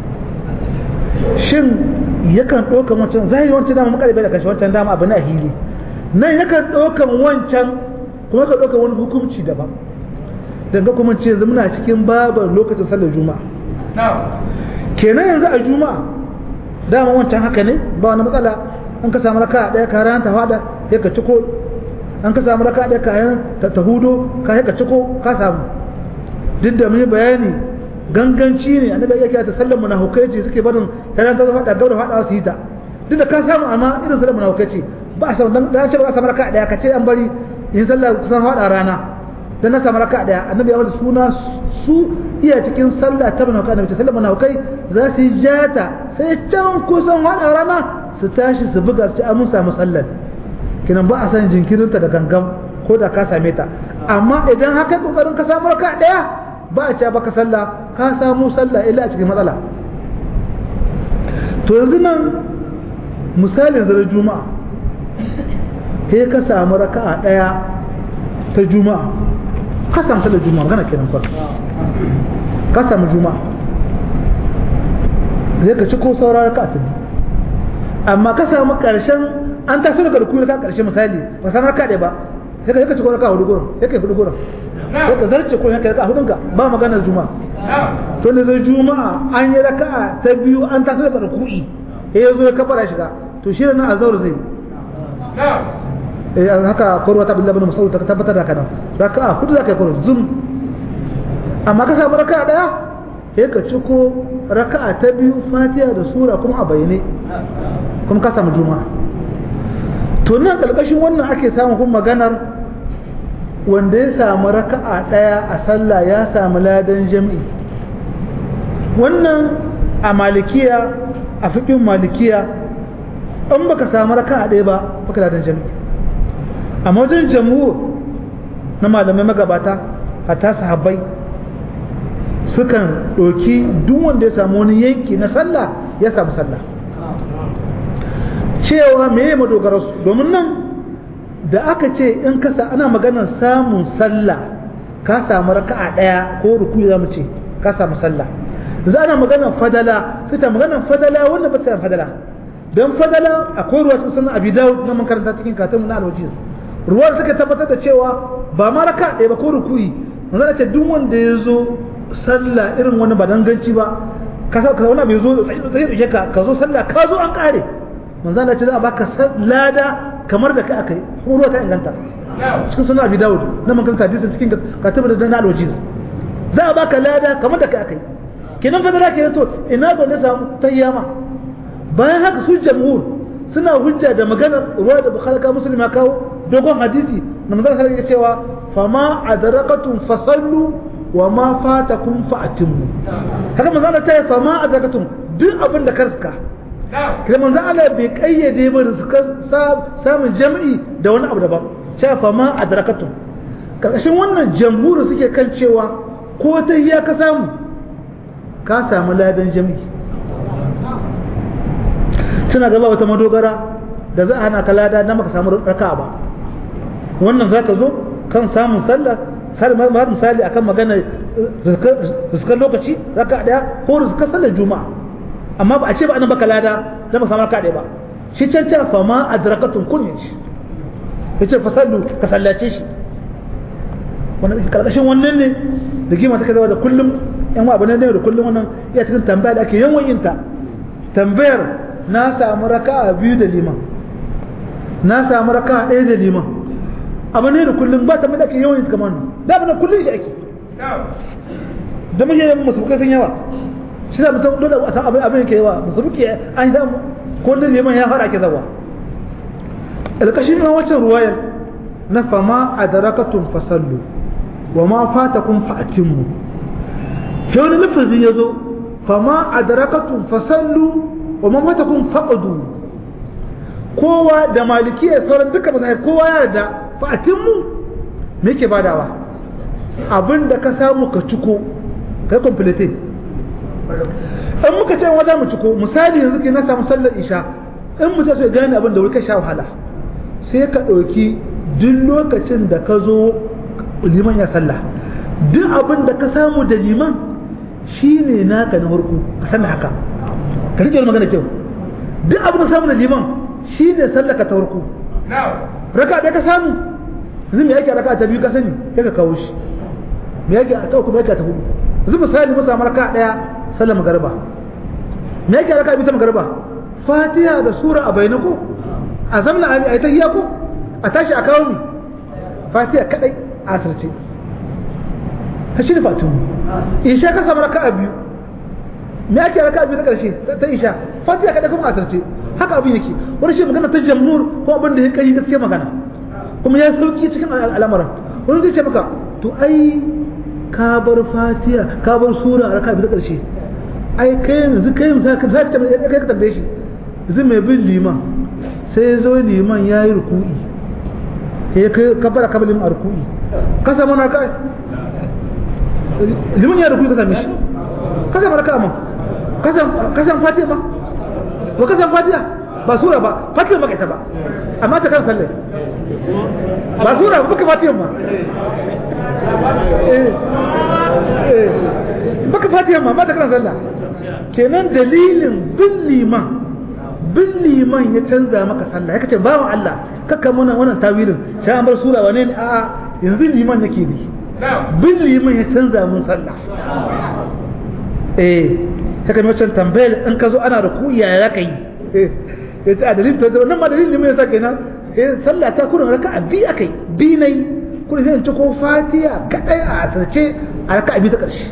shin yakan ɗaukan wancan zahiri wancan dama makaribe da kashi wancan dama abu na hili nan yakan ɗaukan wancan kuma ka ɗaukan wani hukunci daban daga kuma ce yanzu muna cikin babar lokacin sallar juma'a kenan yanzu a juma'a dama wancan haka ne ba wani matsala an ka samu raka'a ɗaya ka ranta fada ya ka ciko an ka samu raka da kayan ta hudo ka ka ciko ka samu duk da mun bayani ganganci ne annabi yake ta sallar munafikai ce suke barin kayan ta hada gaura hada su yi ta duk da ka samu amma irin sallar munafikai ce ba a samu dan dan ce ba a samu raka daya ka ce an bari in sallar kusan hada rana dan na samu raka daya annabi ya bada suna su iya cikin sallah ta munafikai annabi sallar munafikai za su yi jata sai can kusan hada rana su tashi su buga su ci an samu sallar kinan ba a san jinkirinta da gangan ko da ka same ta amma idan haka kokarin ka samu raka daya ba a ce baka sallah ka samu sallah illa a cikin matsala to yanzu nan misalin zara juma'a sai ka samu raka'a daya ta juma'a ka samu sallar juma'a magana kenan fa ka samu juma'a zai ka ci ko saura raka'a ta amma ka samu karshen an taso daga rukuni ka karshe misali ba san raka ɗaya ba sai ka yaka ci raka hudu gurin sai ka hudu gurin sai ka zarce ko yaka raka hudun ka ba maganar juma'a to ne zai juma'a an yi raka'a ta biyu an taso daga rukuni sai ya zo ya kafara shiga to shi ne azhar zai eh haka korwa ta billahi bin mas'ud ta tabbatar da kana raka'a hudu zaka yi korwa zum amma ka samu raka'a daya sai ka ciko raka'a ta biyu fatiha da sura kuma a bayyane kuma ka samu juma'a to nan ƙarƙashin wannan ake samun kuma maganar wanda ya samu raka'a ɗaya a sallah ya samu ladan jam'i wannan a malikiya a fiƙin malikiya in baka samu raka'a ɗaya ba baka ladan jam'i amma wajen jamhur na malamai magabata a ta sahabbai sukan ɗoki duk wanda ya samu wani yanki na sallah ya samu sallah cewa me ya madogara su domin nan da aka ce in kasa ana maganar samun sallah ka samu raka'a daya ko ruku za mu ce ka samu sallah yanzu ana maganar fadala sai ta maganar fadala wannan ba ta fadala don fadala akwai ruwa cikin sunan abi dawud na makaranta cikin katon na alwajiz ruwa da suka tabbatar da cewa ba ma raka ɗaya ba ko rukuyi manzo ce duk wanda ya zo sallah irin wani ba danganci ba ka sa ka wani bai zo tsaye ka ka zo sallah ka zo an kare manzo Allah ce za a baka lada kamar da ka akai ruwa ta inganta cikin sunan abi dawud na makaranta hadisin cikin katon da na alwajiz za a baka lada kamar da kai akai kenan fa da ke to ina ba na samu tayyama bayan haka su jamhur suna hujja da maganar ruwa da bukhari ka muslim ya kawo dogon hadisi na manzon sallallahu alaihi cewa fama adrakatum fasallu wa ma fatakum fa'timu haka manzon Allah ta fama adrakatum duk abin da karska kuma manzon Allah bai kayyade ba rizka samun jami'i da wani abu daban cewa fama adrakatum karkashin wannan jamhuri suke kan cewa ko ta hiya ka samu ka samu ladan jami'i suna gaba wata madogara da za a hana ka lada na maka samu raka ba wannan za ka zo kan samun sallah har misali akan magana rizkar lokaci raka daya ko rizkar sallar juma'a amma ba a ce ba anan baka lada na maka samu raka daya ba shi can can fa ma adrakatun kun shi yace fa sallu ka sallace shi wannan karkashin wannan ne da gima ta kaza da kullum yan abu ne da kullum wannan iya cikin tambaya da ake yawan yin ta tambayar na samu raka'a biyu da liman na samu raka'a ɗaya da liman abu ne da kullum ba ta mai ake yawan kamar nan da abin da kullum shi ake da muke yin musulkai sun yawa shi da mutum dole a san abin abin yake yawa musulki an yi kullum liman ya fara ke zawa alƙashin na wacce ruwayar na fama a darakatun fasallu wa ma fatakun fa'atinmu sai wani lafazin ya zo fama a darakatun fasallu wa man fatakun faqadu kowa da maliki ya sauran duka mazahir kowa ya yarda fa'atin mu me yake badawa abinda ka samu ka ciko kai complete in muka ce wa za mu ciko misali yanzu ke na samu sallar isha in mutum sai gane abin da wai ka sha wahala sai ka ɗauki duk lokacin da ka zo liman ya sallah duk abin da ka samu da liman shine naka na harko ka san haka ka rike magana kyau duk abin da samu da liman shi ne sallaka ta warku raka da ka samu yanzu me yake raka ta biyu ka sani sai ka kawo shi me yake ta uku me yake ta hudu yanzu misali mu samu raka daya sallar magariba me yake raka biyu ta magariba fatiha da sura a bayyana ko a zamna a yi tahiyya ko a tashi a kawo mi fatiha kadai a asirce ta shi ne fatihu isha ka samu raka biyu me ake raka biyu na karshe ta isha fatiha kada kuma asarce haka abin yake wani shi magana ta jamhur ko abin da ya kai gaskiya magana kuma ya sauki cikin al'amuran wani zai ce maka to ai ka bar fatiha ka bar sura a raka biyu na karshe ai kai yanzu kai yanzu ka zaka tambaye kai ka tambaye shi yanzu mai bin liman sai ya zo liman ya yi ruku'i ya kai ka fara kabalin a ruku'i ka samu na kai liman ya ruku'i ka same shi ka samu raka ma kasan fatiha ma ba kasan fatiha ba sura ba fatiha ba ita ba amma ta kan sallai ba sura ba baka fatiha ma baka fatiha ma ba ta kan sallah kenan dalilin bin liman bin liman ya canza maka sallah ya kace bawan Allah kaka mana wannan tawilin sai an bar sura wane ne a'a yanzu liman yake bi bin liman ya canza mun sallah eh ta kan wancan tambayar in ka zo ana da ku yaya za ka yi ya ce a dalilin ta wannan ma dalilin ne mai yasa kenan eh sallah ta kurin raka a bi akai bi nai kurin sai in ci ko fatiha kadai a asirce a raka a bi ta karshe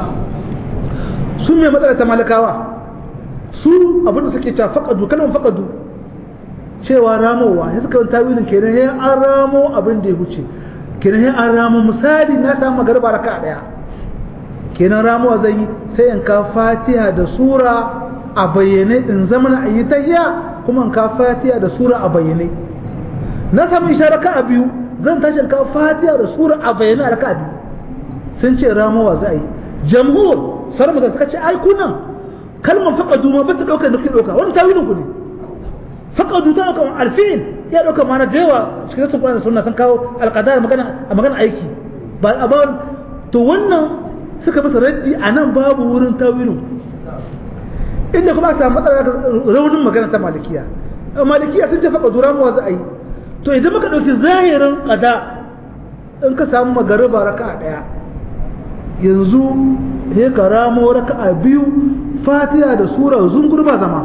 su mai matsala ta malakawa su abin da suke cewa faqadu kalmar faqadu cewa ramowa sai suka yi tawilin kenan sai an ramo abin da ya huce kenan sai an ramo misali na samu magarba raka daya kenan ramuwa zai yi sai in ka fatiha da sura a bayyane in zama na yi tahiya kuma in ka fatiha da sura a bayyane na samu isha raka a biyu zan tashi in ka fatiha da sura a bayyane a raka a biyu sun ce ramuwa za a yi jamhur sarmu da suka ce ai kunan kalmar faqadu ma bata dauka da kuke dauka wani tawilin ku ne faqadu ta dauka alfi'il ya dauka mana da yawa cikin sun kwana sunna sun kawo alqadar magana a magana aiki ba a ba to wannan suka masa raddi a nan babu wurin tawilin inda kuma aka matsala raunin magana ta malikiya malikiya sun ce faka dura mawa za a yi to idan muka ɗauki zahirin ƙada in ka samu magariba raka a ɗaya yanzu he ka ramo raka a biyu fatiha da sura zungur ba zama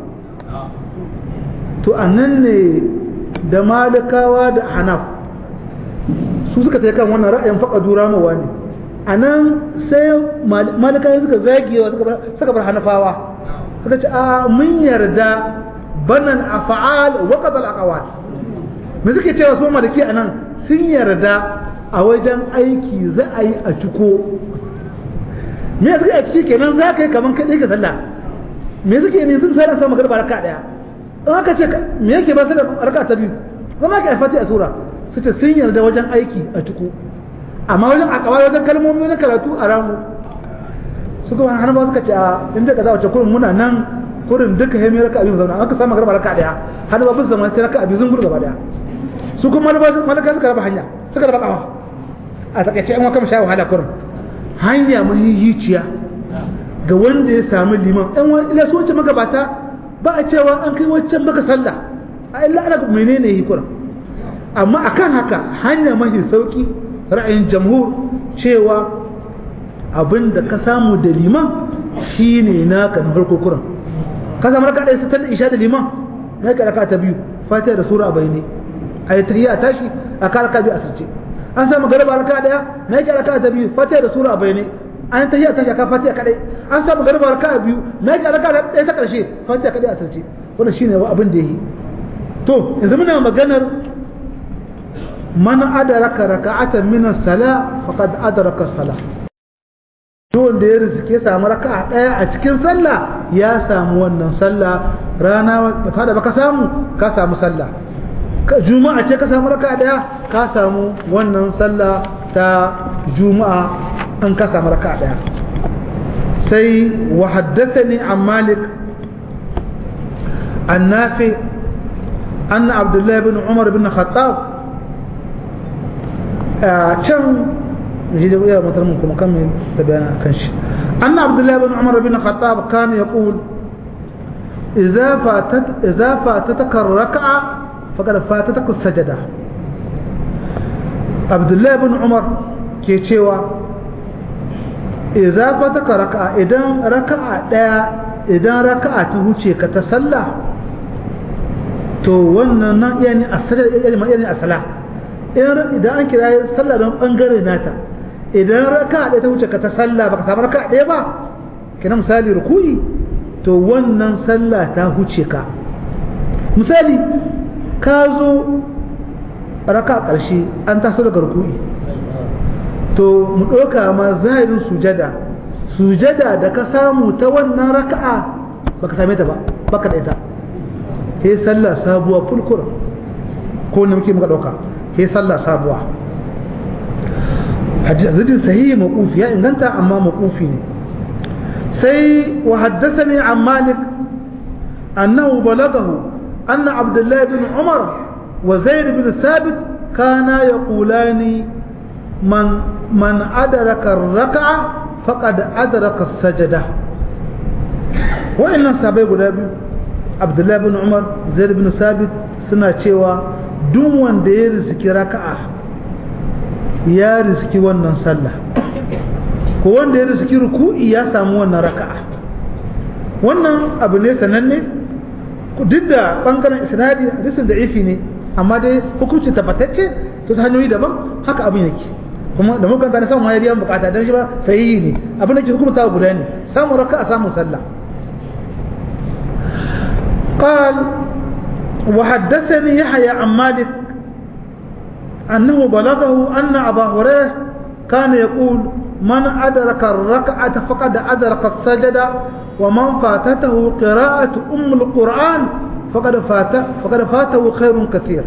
to a nan ne da malikawa da hanaf su suka ta kan wannan ra'ayin faka dura mawa ne a nan sai malikawa suka zagewa suka bar hanafawa suka ce a mun yarda banan afa'al wa qadal aqwal me suke cewa su maliki a nan sun yarda a wajen aiki za a yi a ciko me suke a ciki kenan za ka yi kaman kaɗai ka sallah me suke ne sun sai samu garba raka daya in aka ce me yake ba su da raka ta biyu zama ka fati a sura su ce sun yarda wajen aiki a ciko amma wajen akawa wajen kalmomi na karatu a ramu su kuma hannu ba suka ce a inda ka za wace kurin muna nan kurin duka hemi raka abin zauna aka samu garba raka daya hannu ba bisa zama sai raka abin zungur gaba daya su kuma malaka suka raba hanya suka raba kawa a takaice an wakam sha wahala kurin hanya mahihiciya ga wanda ya samu liman ɗan wani ila su wacce magabata ba a cewa an kai waccan maka sallah a illa ana menene hikura amma akan haka hanya mahi sauki ra'ayin jamhur cewa abin da ka samu da liman shine naka na farko kuran ka samu raka ɗaya sitar isha da liman na ka raka ta biyu fatiha da sura a bayani a yi tahiyya tashi a ka raka biyu a sirce an samu garba raka ɗaya na ka raka ta biyu fatiha da sura a bayani an tahiyya tashi a ka fatiha kadai an samu garba raka biyu na ka raka ɗaya ta ƙarshe fatiha kadai a sirce wannan shine abin da yi to yanzu muna maganar man adaraka raka'atan min as-sala faqad adraka as-sala duk da ya riske samu raka'a daya a cikin sallah ya samu wannan sallah rana ba da baka samu ka samu sallah juma'a ce ka samu raka'a daya ka samu wannan sallah ta juma'a an ka samu raka'a daya sai wa haddathani an malik an nafi أن عبد الله بن عمر بن الخطاب كم نجد ويا مثلا ممكن نكمل تبعنا كنش أن عبد الله بن عمر بن الخطاب كان يقول إذا فاتت إذا فاتتك الركعة فقد فاتتك السجدة عبد الله بن عمر كيتشيوا إذا فاتك ركعة إذا ركعة إذا ركعة تهوشي كتسلى to wannan na iya ne a sala idan an kira sallah don bangare nata idan raka ɗaya ta wuce ka ta sallah baka samu raka ɗaya ba kina misali ruku'i to wannan sallah ta huce ka misali ka zo raka ƙarshe an taso daga ruku'i to mu ɗauka ma zahirin sujada sujada da ka samu ta wannan raka'a baka same ta ba baka da ita he sallah sabuwa fulkura ko ne muke muka dauka he sallah sabuwa hadisi sahihi mawqufi ya inganta amma mawqufi ne sai wa haddathani an malik annahu balagahu anna abdullah ibn umar wa zaid ibn thabit kana yaqulani man man adraka ar-rak'a faqad adraka as-sajda wa inna sabai guda biyu abdullahi bin umar zaid bin sabit suna cewa duk wanda ya riski raka'a ya riski wannan sallah ko wanda ya riski ruku'i ya samu wannan raka'a wannan abu ne sananne duk da bangaren isnadi hadisin da ifi ne amma dai hukunci tabbatacce to ta hanyoyi daban haka abin yake kuma da mukan tana samun mayar bukata don shi ba sahihi ne abin da ke hukunta guda ne samun raka'a samun sallah قال وحدثني يحيى عن مالك أنه بلغه أن أبا هريرة كان يقول من أدرك الركعة فقد أدرك السجدة ومن فاتته قراءة أم القرآن فقد فات فقد فاته خير كثير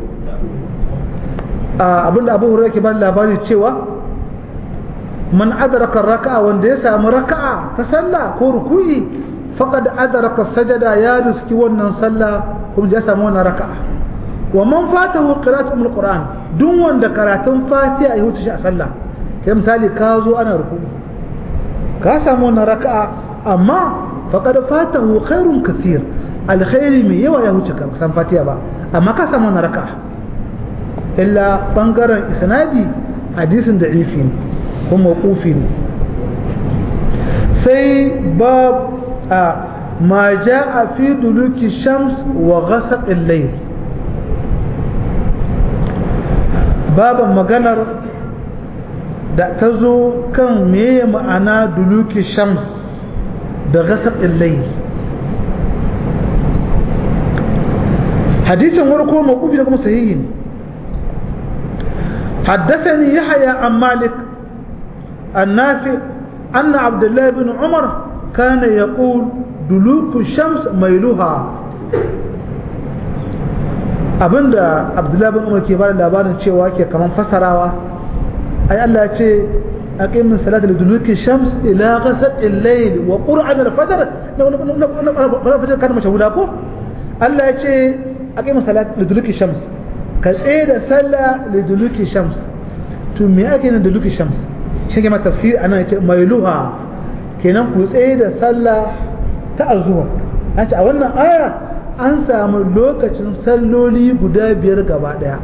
abinda abu hurairu ke bani labari cewa man adraka raka'a wanda ya samu raka'a ta sallah ko ruku'i faqad adraka sajada ya riski wannan sallah kuma ya samu wannan raka'a wa man fatahu qira'atu min alquran duk wanda karatun fatiha ya huce shi a sallah kai misali ka zo ana ruku'i ka samu wannan raka'a amma faqad fatahu khairun kathir alkhairi mai yawa ya huce ka san fatiha ba amma ka samu wannan raka'a illa bangaren isnadi hadisin da ifi ne kuma mawqufi ne sai bab ما جاء في دلوك الشمس وغسق الليل باب مغنر da ta zo kan meye ma'ana duluki shams da gasar illai hadisin warko maƙubi da kuma sahihin حدثني يحيى عن مالك النافع أن عبد الله بن عمر كان يقول دلوك الشمس ميلها abinda abdullahi bin umar ke bada labarin cewa ke kaman fasarawa ai Allah ya ce aqimin salata liduluki shams ila ghasaq al-layl wa qur'an al-fajr na fajr kana mashahuda ko Allah ya ce aqimin salata liduluki shams ka tsaye da sallah liduluki shams to me ake nan liduluki shams shi ke ma tafsir anan ya ce mailuha kenan ku tsaye da sallah ta azuwa an ce a wannan aya an samu lokacin salloli guda biyar gaba daya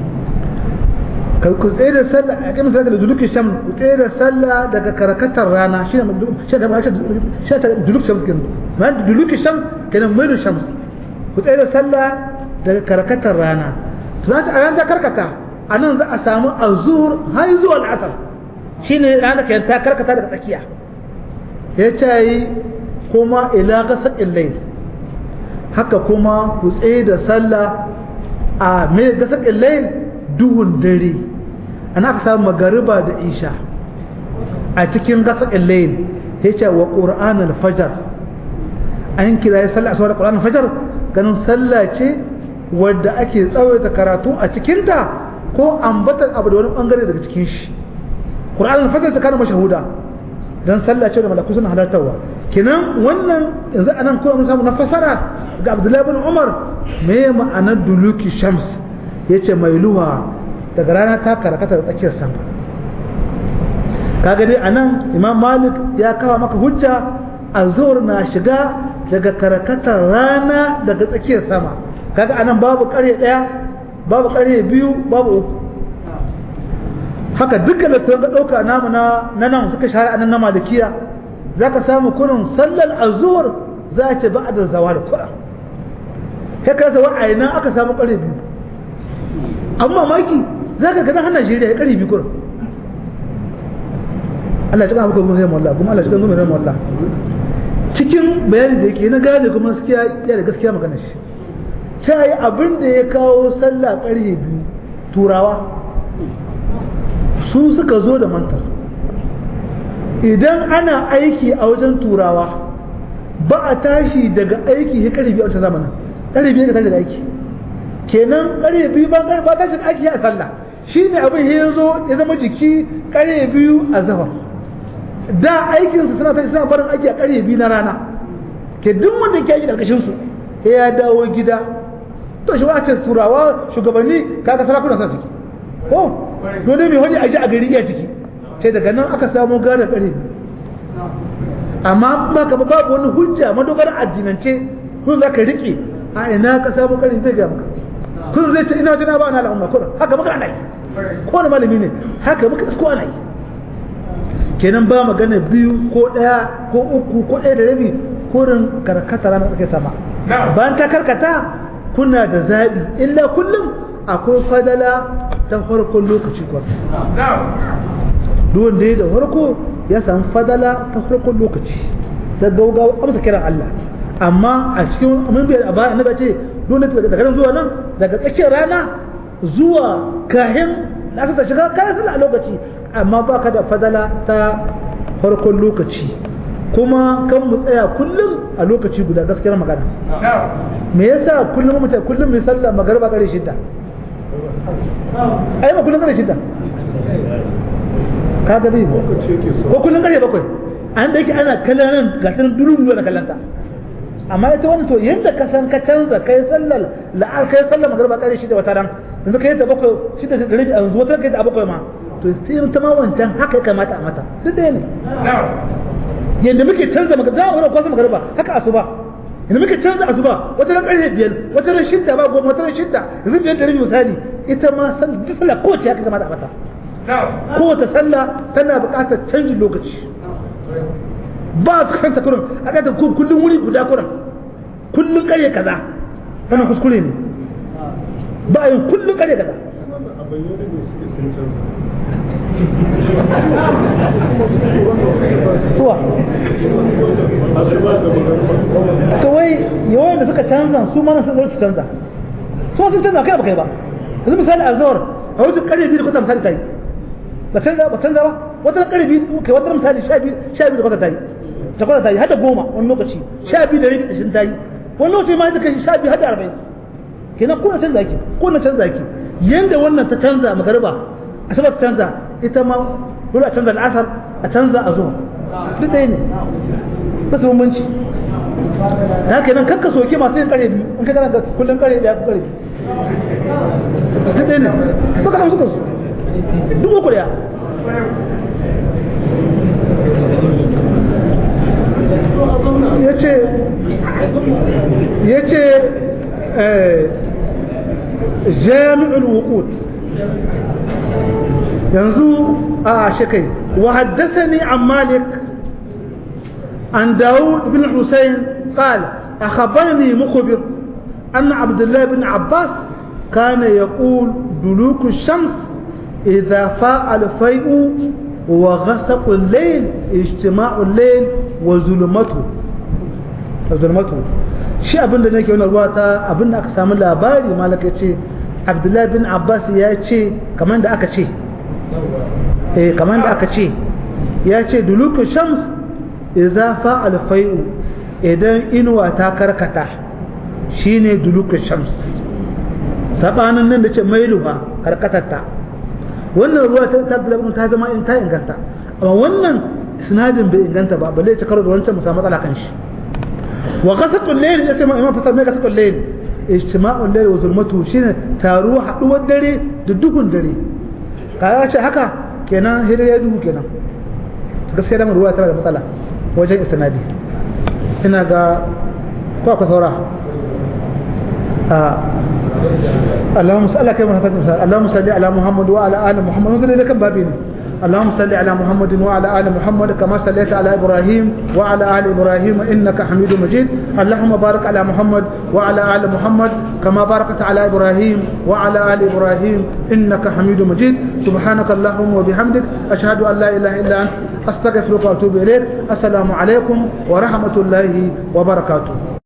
ku tsaye da sallah a kai misali da duluki sham ku tsaye da sallah daga karkatar rana shi ne shi ta duluki shams kenan ma duluki shams kenan mai shams ku tsaye da sallah daga karkatar rana to za ta a ta karkata a nan za a samu azhur har zuwa al'asar shine rana kenan ta karkata daga tsakiya ya ce kuma ila gasar illai haka kuma ku tsaye da sallah a mai gasar illai duhun dare ana aka samu magariba da isha a cikin gasar illai ya ce wa ƙura'an alfajar an kira ya sallah a da ƙura'an alfajar ganin sallah ce wadda ake tsawaita karatu a cikinta ko ambatar abu da wani bangare daga cikin shi ƙura'an alfajar ta kana mashahuda don sallah ce da malaku suna halartarwa kenan wannan yanzu anan kuma mun samu na fasara ga Abdullahi bin Umar me ma'anar duluki shams yace mai luwa daga rana ta karakata da tsakiyar sama kaga dai anan Imam Malik ya kawo maka hujja azhur na shiga daga karakatar rana daga tsakiyar sama kaga anan babu ƙarye ɗaya babu ƙarye biyu babu uku haka dukkan da ga ɗauka namu na nan suka shahara anan na malikiya za ka samu kurin sallar azuwar za a ce ba a da zawa da kura sai ka zawa a nan aka samu ƙare biyu amma mamaki za ka gana hannun Najeriya ya ƙare biyu kurin Allah ya cika muku gumin rahimu Allah kuma Allah ya cika gumin rahimu Allah cikin bayani da yake na gane kuma gaskiya ya da gaskiya magana shi sai abin da ya kawo sallah ƙarfe biyu turawa su suka zo da mantar idan ana aiki a wajen turawa ba a tashi daga aiki ya kare biyu a wancan zamanin kare biyu ka tashi daga aiki kenan kare biyu ba ba tashi daga aiki a sallah shi ne abin ya zo ya zama jiki kare biyu a zafar da aikinsu suna tashi suna barin aiki a kare biyu na rana ke duk wanda ke aiki ƙarƙashin su ya dawo gida to shi wace turawa shugabanni kaga sarakuna sa ciki ko dole mai wani aji a gari iya ciki sai daga nan aka samu gane kare amma ba ka babu wani hujja madogarar addinance kun za ka riƙe a ina ka samu kare zai ga maka kun zai ce ina jina ba na al'umma kun haka muka ana yi ko wani malami ne haka muka ko ana yi kenan ba magana biyu ko ɗaya ko uku ko ɗaya da rabi kurin karkata ranar tsakiyar sama bayan ta karkata kuna da zaɓi illa kullum akwai fadala ta farkon lokaci kwan duwan da ya da farko ya samu fadala ta farkon lokaci ta gaugawa amsa kiran Allah amma a cikin mun biyar a baya annabi ce dole daga nan zuwa nan daga tsakiyar rana zuwa kahin da aka shiga kayan sallah a lokaci amma baka da fadala ta farkon lokaci kuma kan mu tsaya kullum a lokaci guda gaskiyar magana me yasa kullum mu kullum mai sallah magariba kare shidda ai ba kullum kare shidda ka ga dai ko kullum kare bakwai an da yake ana kallon nan ga sanin durun na kallanta amma ita wani to yadda ka san ka canza kai sallar la'ar kai sallar magariba kare shidda wata ran yanzu kai da bakwai shidda da rabi a yanzu wata kai da bakwai ma to sai ta ma wancan haka ya kamata a mata sai dai ne yadda muke canza maka za a wani kwasa magariba haka asuba yadda muke canza asuba wata ran ƙarfe biyar wata ran shidda ba goma wata ran shidda yanzu biyar da rabi misali ita ma duk sallah kowace haka kamata a mata kowace sallah tana buƙatar canjin lokaci ba su kanta kurin a ƙasar kullum wuri guda kurin kullum ƙarfe kaza wannan kuskure ne ba yin kullum ƙarfe kaza suwa to wai yawan da suka canza su mana sun su canza su sun canza kai ba kai ba yanzu misali a zuwar a wajen karfe biyu da kwata misali ta yi ba canza ba canza ba wata karfe biyu kai wata misali sha biyu sha biyu da kwata ta yi ta kwata ta yi hada goma wani lokaci sha biyu da rabi da shi ta yi wani lokaci ma ita kai sha biyu hada arba'in kenan ko na canza ki ko na canza ki yanda wannan ta canza magariba asabar ta canza ita ma dole a canza al'asar a canza a zuwa duk ɗaya ne ba su bambanci da haka nan kakka soke masu yin kare biyu in ka gana ga kullum kare ɗaya ko kare biyu duk ɗaya ne ba ka nan suka su duk uku ɗaya ya ce ya ce jami'ul wuqut yanzu a shekai wa haddasani an malik an dawud bin husayn قال أخبرني مخبر أن عبد الله بن عباس كان يقول دلوك الشمس إذا فاء الفيء وغسق الليل اجتماع الليل وظلمته ظلمته shi abin da nake wani ruwa ta abin da aka samu labari malaka ce abdullahi bin abbas ya ce kamar da aka ce eh kamar da aka ce ya ce duluku shams idza fa alfai'u idan inuwa ta karkata shine duluku shams sabanin nan da ce mailuha karkatarta wannan ruwa ta tabbatar ta zama in ta inganta amma wannan sinadin bai inganta ba balle ya karo da wancan mu samu matsala kan shi wa ghasatul layl ya sai imam fasar mai ghasatul layl ijtima'ul layl wa zulmatu shine taruwa haduwar dare da duhun dare kaga ce haka kenan hira ya duhu kenan gaskiya da ruwa tana da matsala wajen istinadi ina ga ko akwai saura اللهم صل على كلمة اللهم صل على محمد وعلى آل محمد وصل إلى كم بابين اللهم صل على محمد وعلى آل محمد كما صليت على إبراهيم وعلى آل إبراهيم إنك حميد مجيد اللهم بارك على محمد وعلى آل محمد كما باركت على إبراهيم وعلى آل إبراهيم إنك حميد مجيد سبحانك اللهم وبحمدك أشهد أن لا إله إلا أنت أستغفرك وأتوب إليك السلام عليكم ورحمة الله وبركاته